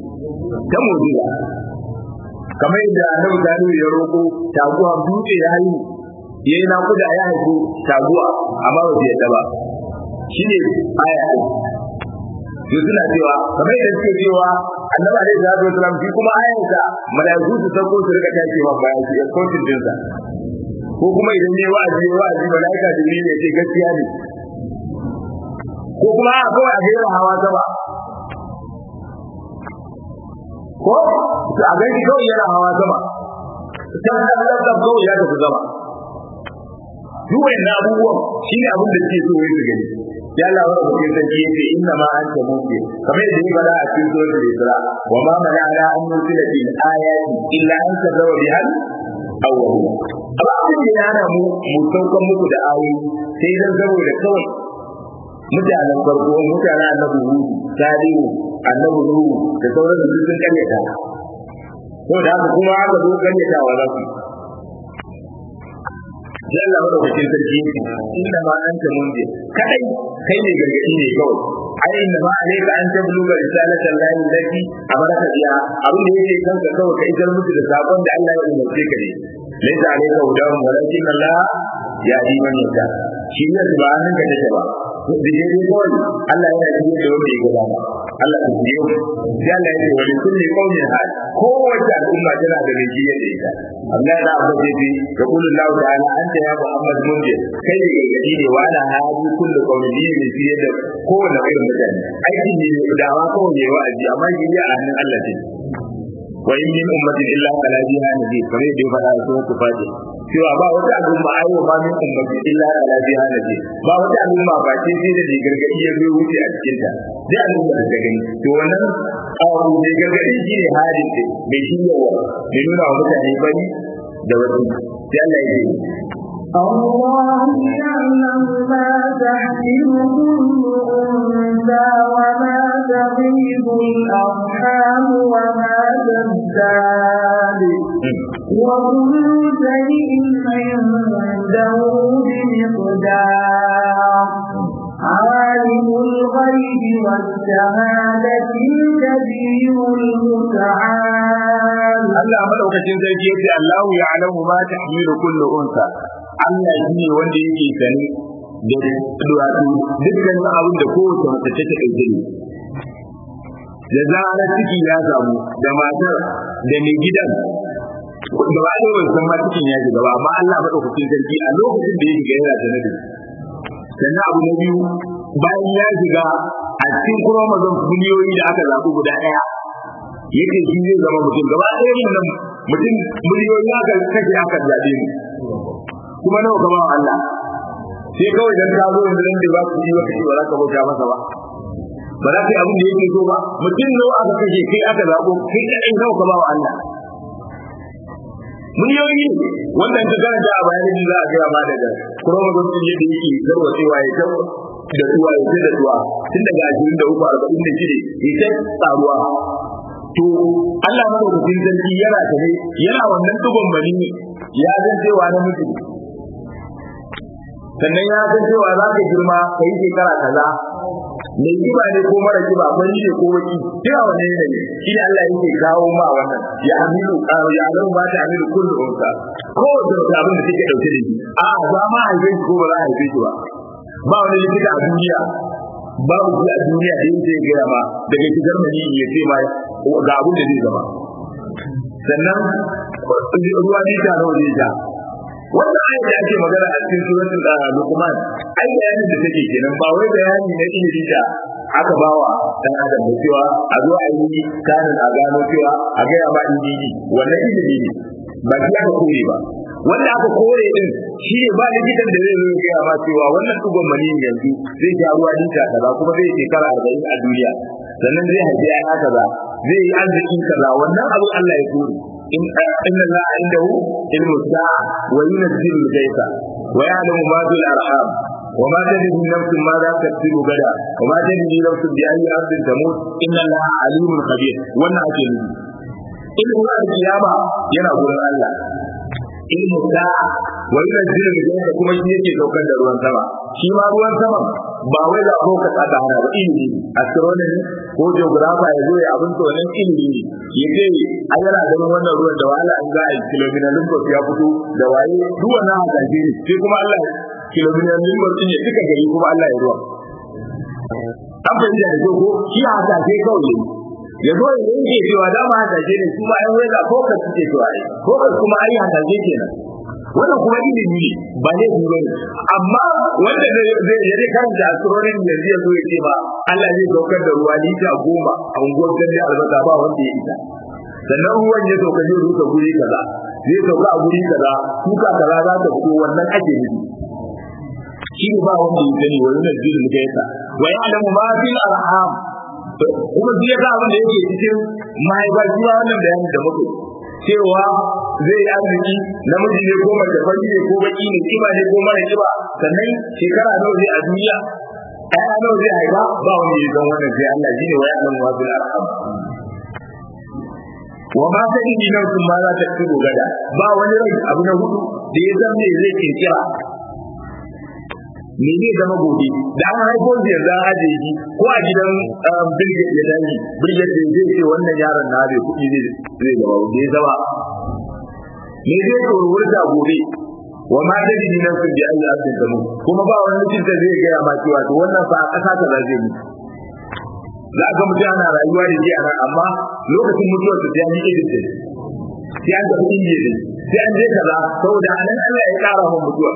ta mu'jiza kamar yadda annabi Salihu ya roƙo taguwa dutse ya haihu yayi nakuda ya haihu taguwa amma ba ta yadda ba shine aya to suna cewa kamar yadda suke cewa annabi alaihi salatu wasalam shi kuma ayansa malaiku su sauko su rika tashi ma bayan shi escorting dinsa ko kuma idan ne wa'azi wa'azi malaika jibril ya ce gaskiya ne ko kuma a kawai a gaira hawa sama ko a gaishe kawai yana hawa sama can da Allah da kawai ya tafi sama duk wannan abubuwan shine abin da suke so wai su gani ya Allah wa rabbi sarki yace inna ma anta mu'min kamar yadda ya fada a cikin suratul isra wa ma mana'ana an nusila bil ayati illa an kazawa bihal awwal abin da yana mu mu saukan muku da ayoyi sai dan saboda kawai mutanen farko mutanen annabi hudu salihu annabi nuhu da sauran su sun karyata ko da haka kuma aka zo karyatawa za su sai Allah madaukakin sarki inda ma an ta munje kadai kai ne gargadi ne kawai ai inda ma alayka an tabluga risalatan lahi lati amaraka biya abin da yake kanka kawai kai isar musu da sakon da Allah ya umarce ka ne laysa alayka hudahum walakin Allah ya yi man yadda shi ne ba hannun ka take ba da dai kawai Allah yana yi da wanda ya gaba Allah ya yi sai Allah ya ce wa kulli qaumin hal kowace al'umma tana da mai jiya da ita Allah ya abu da bi da kullu Allah ta'ala anta ya Muhammad munje kai ne gargadi ne wa ana hadi kullu qaumin ne fiye da kowane irin mutane aiki ne da wa kawai ne wa'azi amma shi ya a hannun Allah ce wa in min ummatin illa kala biha nabi kare da fada a sunan tufati cewa ba wata al'umma ai wa min ummatin illa kala biha nabi ba wata al'umma ba ce sai da gargadi ya zo wuce a cikin ta sai al'umma da ta gani to wannan abu ne gargadi shi ne halin ce bai shi yawa bai nuna wa mutane bari da wasu sai Allah ya ce الله يعلم ما تحمل كل أنثى وما تغيب الأرحام وما تزداد وكل شيء عنده بمقدار عالم الغيب والشهادة الكبير المتعال Allah madaukakin sarki yace Allahu ya'lamu ma tahmilu kullu unsa Allah shi ne wanda yake sani da duwatsu dukkan abin da kowace mace take ɗauke ne da zarar ciki ya samu da matar da mai gidan da ba da san ma cikin ya shiga ba amma Allah madaukakin sarki a lokacin da ya shiga yana sanar da sannan abu na biyu bayan ya shiga a cikin chromosome miliyoyi da aka zaɓi guda ɗaya yake shi zai zama mutum gaba ɗaya yin nan mutum miliyoyi aka kashe aka zaɓe mu kuma nawa ka ba wa Allah sai kawai dan ka zo yanzu dan da ba ku yi wa kace ba za ka bauta masa ba ba za ka yi abin da yake so ba mutum nawa aka kashe kai aka zaɓo kai kaɗai nawa ka ba wa Allah miliyoyi wannan ta karanta a bayanin za a gaya ma daga chromosome din yadda yake zarwa cewa ya tawo da tuwa ya ce da tuwa tun daga ashirin da uku arba'in da shida ya ce tsaruwa to Allah madaukakin sarki yana tare yana wannan dubon bani ya san cewa na mutu sannan ya san cewa za ka girma ka yi shekara kaza mai kiba ne ko mara kiba fari ne ko baki kira wanne ne ne shi ne Allah yake kawo ma wannan ya amilu karo ya alamu ba ta amilu kullu unsa ko da abin da take dauke da shi a za ma haife shi ko ba za a haife shi ba ba wani likita a duniya babu shi a duniya da yake gaya ma daga shigar mani ya ce ma ga abin da zai zama sannan ruwa nita nawa zai ja wannan ayat da ake magana a cikin suratul Luqman ai bayanin da take kenan ba wai bayani na ilimi da aka bawa dan adam da cewa a zo a yi kanin a gano cewa a ga ya ba injiji wannan ilimi ne ba shi aka kore ba wanda aka kore din shi ne ba likitan da zai zo ya gaya ma cewa wannan tugon mani yanzu zai sha ruwa lita kaza kuma zai shekara arba'in a duniya sannan zai haifi ya kaza zai yi arziki kaza wannan abu Allah ya kore إن إن الله عنده علم الساعة وينزل الغيث ويعلم ما في الأرحام وما تدري نفس ماذا تكسب غدا وما تدري نفس بأي أرض تموت إن الله عليم خبير وانا أجل علم القيامة ينا قول الله علم الساعة wani da jirin da kuma shi yake saukar da ruwan sama shi ma ruwan sama ba wai da ko ka tsada hana ba ilimi astronomy ko geographer ya zo ya abin to nan ilimi ne ya ce an yana ganin wannan ruwan da wahala an za a yi kilomita limbos ya fito da waye duk wannan hasashe ne sai kuma Allah kilomita limbos din ya duka gari kuma Allah ya ruwa an fahimta da ko shi hasashe kawai ya zo ya yanke cewa dama hasashe ne kuma ai wai da ko ka suke cewa ko kuma ai hasashe kenan wannan kuma ilimi ne ba ne ku bane amma wanda zai zai karanta asrorin yanzu ya zo ya ce ba Allah zai saukar da ruwa lita goma a unguwar gandun albasa ba wanda ya isa sannan ruwan ya sauka zai rusa guri kaza zai sauka a guri kaza kuka kaza za ta fito wannan ake nufi shi ne ba wanda ya sani wani na jirin da ya sa wa ya alamu ma fil arham kuma shi ya sa abin da yake cikin mahaifa shi ma wannan bayanin da muke cewa zai yi arziki namiji ne ko mace fari ne ko baki ne kiba ne ko mara kiba sannan shekara nawa zai a duniya ɗaya nawa zai haifa ba wani ya san wannan sai Allah shine wa ya'lam wa bil arham wa ma ta yi nan sun ma za ta ci gada ba wani rai abu na hudu da ya san me zai kirkira me zai zama gobe da an haifo shi yanzu an ajiye shi ko a gidan bilget ya daji bilget da zai ce wannan yaron na bai kuɗi zai zama da ya zama me zai tsorwurta gobe wa ma da jini nan sun bi an yi abin da mu kuma ba wani mutum da zai gaya ma cewa to wannan fa a ƙasa ta za zai mutu za ga mutum ana rayuwa da shi a nan amma lokacin mutuwar sa sai an yi irin da sai an tafi indiya da sai an je kaza saboda a nan Allah ya ƙara mun mutuwa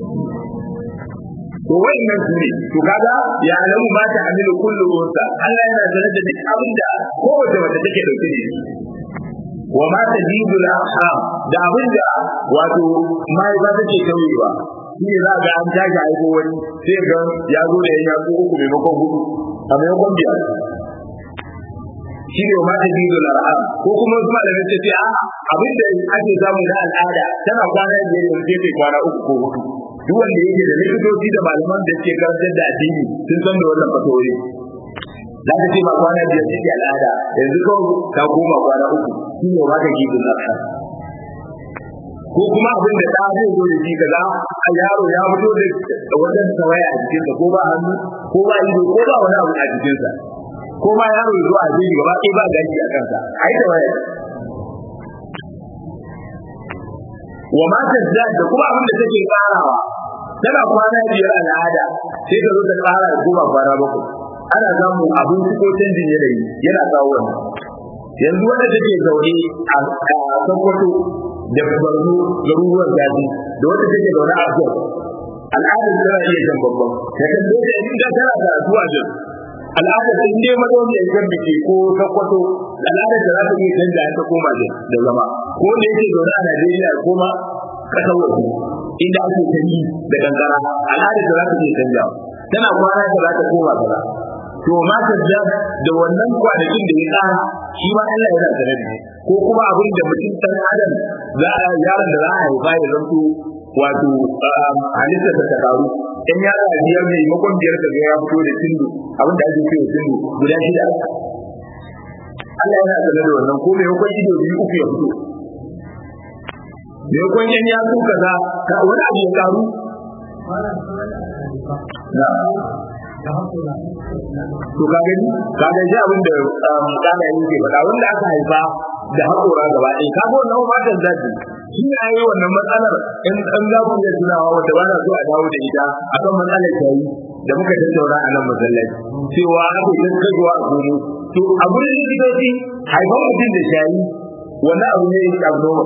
to wannan su ne to kaga ya alamu ma ta hamilu kullu unsa Allah yana sanar da duk abin da kowace mace take dauke da shi wa ma ta jidu la da abin da wato mai ba take kauyewa shi ne za ga an tashi aiko wani sai ga ya zo da ya ko uku maimakon hudu a maimakon biyar shi ne ma ta jidu la ko kuma wasu malamai ta ce a abin da ake samu na al'ada tana kwana biyar yanzu sai kwana uku ko hudu duk wanda yake da likitoci da malaman da suke karantar da addini sun san da wannan fatori za ka ce ba kwana biyar take al'ada yanzu kawai ka koma kwana uku shi ne ma ka gidin nasa ko kuma abin da ta zai zo da shi kaza a yaro ya fito da wajen tawaya a jikinsa ko ba hannu ko ba ido ko ba wani abu a jikinsa ko ma yaro ya zo a jiki gaba ɗaya ba gashi a kansa a yi tawaya wa ma tazdad da kuma abin da take karawa tana kwana biyar al'ada sai ta zo ta kara da kuma kwana bakwai ana samu abin ko canjin yanayi yana kawo wannan yanzu wanda take zaune a Sokoto da Borno garuruwan zafi da wanda take zaune a Jos al'adar tana iya jan babban ta kan dole in da tana da zuwa Jos al'adar in dai mazauni ya kan biki ko Sokoto al'adar da za ta iya canja ta koma da zama ko da yake zaune a Najeriya koma kasar waje inda ake canji da kankara al'adar da za ta iya canja tana kwana da za ta koma kaza to ma ta da wannan kwanakin da ya tsara shi ma Allah yana sanar da ko kuma abin da mutum dan adam za a yaron da za a haifa ya zanto wato halitta ta karu in ya da biyar ne makon biyar ka ga ya fito da tindu abin da ake cewa tindu guda shida Allah yana sanar da wannan ko mai hukun ido biyu uku ya fito mai hukun yan ya su kaza ka wani abu ya karu to ka gani ka ga ji abin da kana yake faɗa wanda aka haifa da haƙora gaba ɗaya ka ga wannan matan zaki shi ne yi wannan matsalar in an za ku iya tunawa wanda ba na so a dawo da ita akan matsalar tayi da muka tattauna a nan masallaci cewa aka yi tattauna a gomo to a gurin likitoci haifan mutum da shayi wani abu ne ya abnormal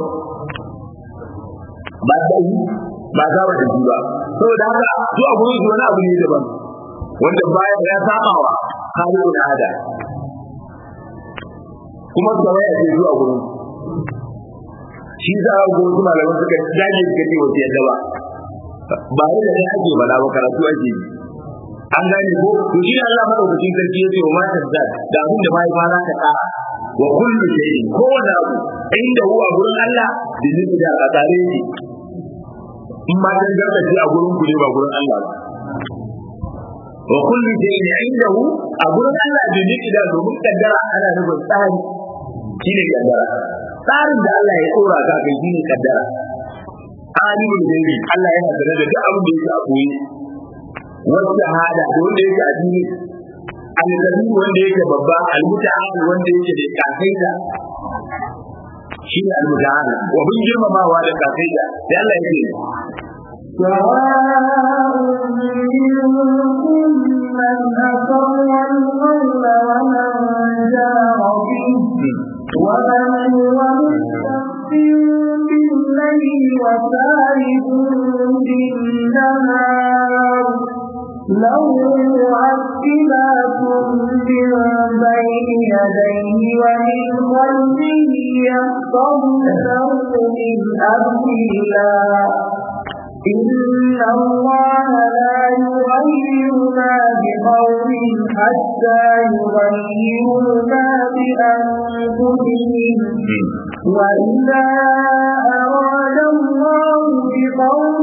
ba ta yi ba za ba da ji ba saboda haka su a gurin su wani abu ne daban wanda baya ya sabawa halin da ada kuma tsawaya ce zuwa gurin shi za a gurin kuma malaman suka dage suka ce wasu yadda ba ba yi da ne ake bala ba karatu ake yi an gane ko to shi Allah madaukakin sarki ya ce wa matan da da abin da mai fara ta kara wa kullu shay'in kowane abu inda huwa gurin Allah da nufi da a tare ne in ma dan gargaje a gurin ku ne ba gurin Allah ba wa kullu shay'in indahu a gurin Allah da nufi da domin kaddara ana nufin tsari shine kaddara tsarin da Allah ya tsora ka kai shine kaddara alimul gaibi Allah yana sanar da duk abin da yake a koyi wanda hada da wanda yake a dini alkabi wanda yake babba almuta'al wanda yake da kafaida shi ne almuta'al wa bin girmamawa da kafaida sai Allah yake سواء منكم من أسر القول ومن جار به ومن هو مستخف بالليل وسارب بالنهار له معقبات من بين يديه ومن خلفه يحفظونه من أمر الله إن الله لا يغير ما بقوم حتى يغيروا ما بأنفسهم وإذا أراد الله بقوم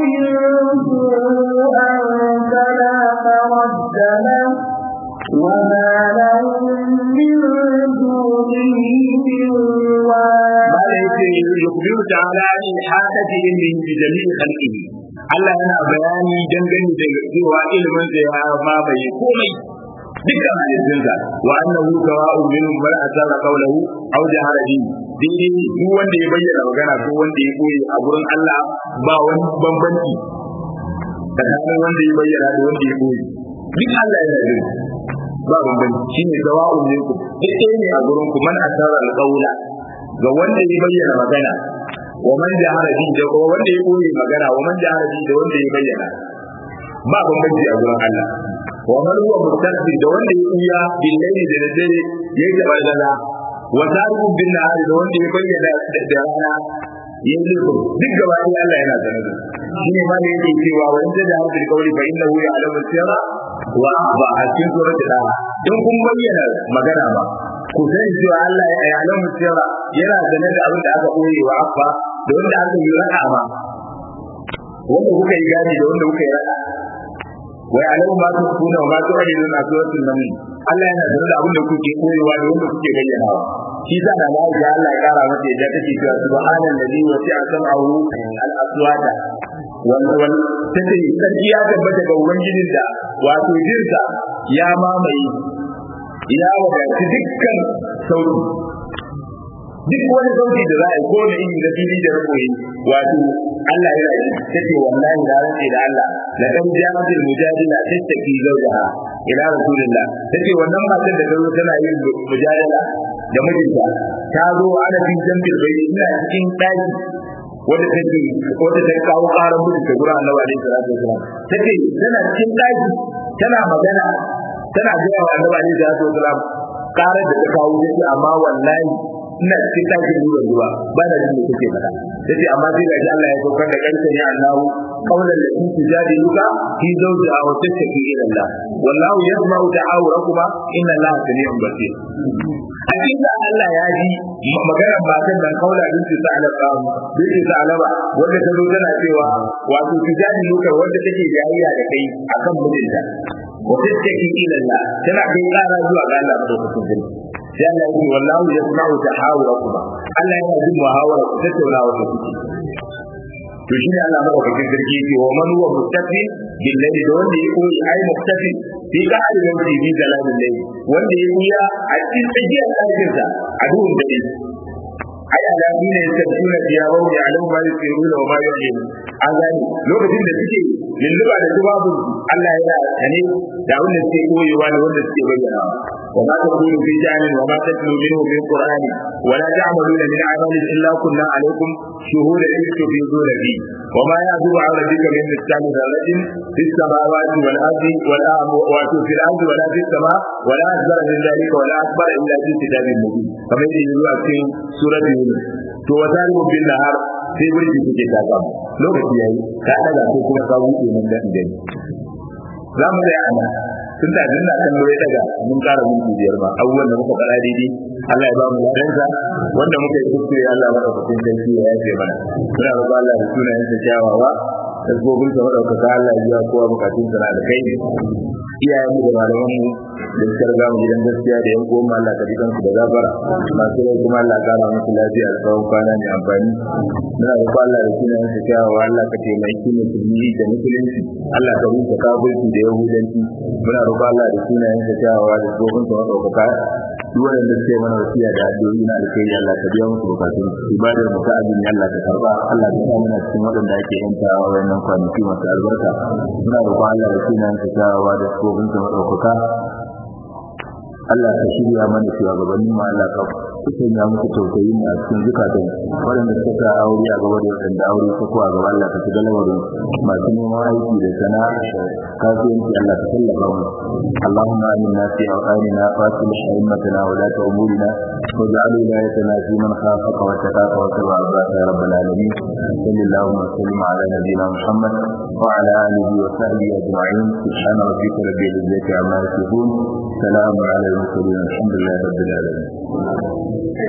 سوءا فلا مرد له وما لهم من دونه من وال يخبر تعالى عن إحاطة علمه بجميع خلقه Allah yana bayani dangane da cewa ilimin sa ya mamaye komai dukkan halittunsa wa annahu sawa'un minhum man asarra qawlahu aw jahara bihi dai duk wanda ya bayyana magana ko wanda ya koyi a gurin Allah ba wani bambanci tsakanin wanda ya bayyana da wanda ya koyi duk Allah yana jin ba bambanci shine sawa'un minkum duk ɗaya ne a gurin ku man asarra qawla ga wanda ya bayyana magana wa man jahara bi da wanda ya koyi magana wa man jahara bi da wanda ya bayyana ba bambanci a gurin Allah wa man huwa mustaqbil da wanda ya kuya billahi da dare ya yi balala wa tariku bin nahari da wanda ya bayyana da rana ya yi duk gaba ɗaya Allah yana sanar da shi ne ma da yake cewa wa in da hadin kawai fa innahu ya'lamu sirra wa ba a cikin suratul da'a in kun bayyana magana ba ku sani cewa Allah ya ya'lamu sirra yana sanar da abin da aka koyi wa abba da wanda aka yi ra'a ma wanda kuka yi gani da wanda kuka yi ra'a wai alamu ma su kuna ma su ake nuna suratul nahl Allah yana sanar da abin da kuke koyewa da wanda kuke bayyanawa shi sa da Allah ya Allah ya kara mata yadda take cewa subhanan ladhi wasi'a sam'ahu al-aswata wal wal tace sarki ya tabbata ga ubangijin da wato jinsa ya mamaye ya wadaci dukkan sauti duk wani sauti da za a yi ko na iri na fili da rakoyi wato Allah ya yi take wallahi da rantsi da Allah la kan jamatul mujadila tattaki zawjaha ila rasulillah take wannan matar da gazo tana yin mujadala da mijinta ta zo ana bin jambil bai ina cikin daki wanda take wanda ta kawo karan mijin ta gurin Annabi alaihi salatu wasallam take tana cikin daki tana magana tana ga wa Annabi alaihi salatu wasallam karar da ta kawo take amma wallahi ina cikin takin ruwan ruwa ba da jin da kake faɗa yace amma sai ga Allah ya saukar da kanta ya Allahu qawlan la in tujadiluka fi zawjiha wa tashtaki ila Allah wallahu yasma'u ta'awurakuma inna Allah sami'un basir hakika Allah ya ji maganar matan nan kaula din su sa'alaba bin sa'alaba wanda ta zo tana cewa wato tujadiluka wanda take jayayya da kai akan mijinta wa tashtaki ila Allah tana kai kara zuwa ga Allah madaukakin sarki sai Allah ya ce wallahu yasma'u tahawurakum Allah yana jin muhawara ku tattaunawa da kuke to shi ne Allah madaukakin sarki yake wa man huwa mustafi bil layli da wanda ya koyi ai mustafi fi qa'id mawdi bi zalalil layli wanda ya kuya a cikin tsakiyar ɗakin sa a duhun dare ai alabi ne ya tabbuna diyawu ya alamu ma yusiruna wa ma yu'lin an gani lokacin da suke lulluba da tubabun Allah yana sane da wanda suke koyewa da wanda suke bayyana وما تقول في جعل وما تتلو منه من قرآن ولا تعملون من عمل إلا كنا عليكم شهودا إذ تفيضون فيه وما يعزب عن ربك من مثقال ذرة في السماوات والأرض ولا في الأرض ولا في السماء ولا أكبر من ذلك ولا أكبر إلا في كتاب مبين كما يقول في سورة يونس to wata bin nahar sai burki suke ta samu lokaci yayi ka daga ko kuma ka wuce nan da gani za mu da ana tun da dinna kan lura daga mun kara minti biyar ba abubuwan da muka fara daidai Allah ya ba mu ladansa wanda muka yi kuskure Allah ya bada kusin sarki ya yafe mana muna roƙon Allah da sunayen sa kyawawa tasbobin sa madaukaka Allah ya biya kowa bukatun sa da kai iyayen mu da malaman mu da suka riga mu gidan gaskiya da yan uwan Allah ka dikan su da gafara masu rai kuma Allah kara musu lafiya da tsawon kwana mai amfani muna roƙo Allah da sunan sa kyawawa Allah ka taimaki musulmi da musulunci Allah ka rufe kafirci da yahudanci muna roƙo Allah da sunan sa kyawawa da tsohon sa madaukaka duk wanda suke mana wasiya da addu'o'i na alkhairi Allah ka biya musu bukatun ibadar mu ta azumi Allah ka karba Allah ka sa mana cikin waɗanda ake yanta wannan kwanaki masu albarka muna roƙon Allah da sunan sa kyawawa da tsohon sa madaukaka Allah ka shirya mana shugabannin mu Allah ka sanya musu tausayi a cikin zukatan waɗanda suka sa aure a gaba da waɗanda aure ta ko a gaba Allah ka shiga lamarin masu neman aiki da sana'a da kasuwanci Allah ka tallafa mu Allahumma aminna fi awqanina wa aslih a'immatana wa la ta'murina واجعل ولايتنا في من خافك واتقاك واتبع رضاك يا رب العالمين صل اللهم وسلم على نبينا محمد وعلى اله وصحبه اجمعين سبحان ربك رب العزه عما يصفون سلام على المرسلين الحمد لله رب العالمين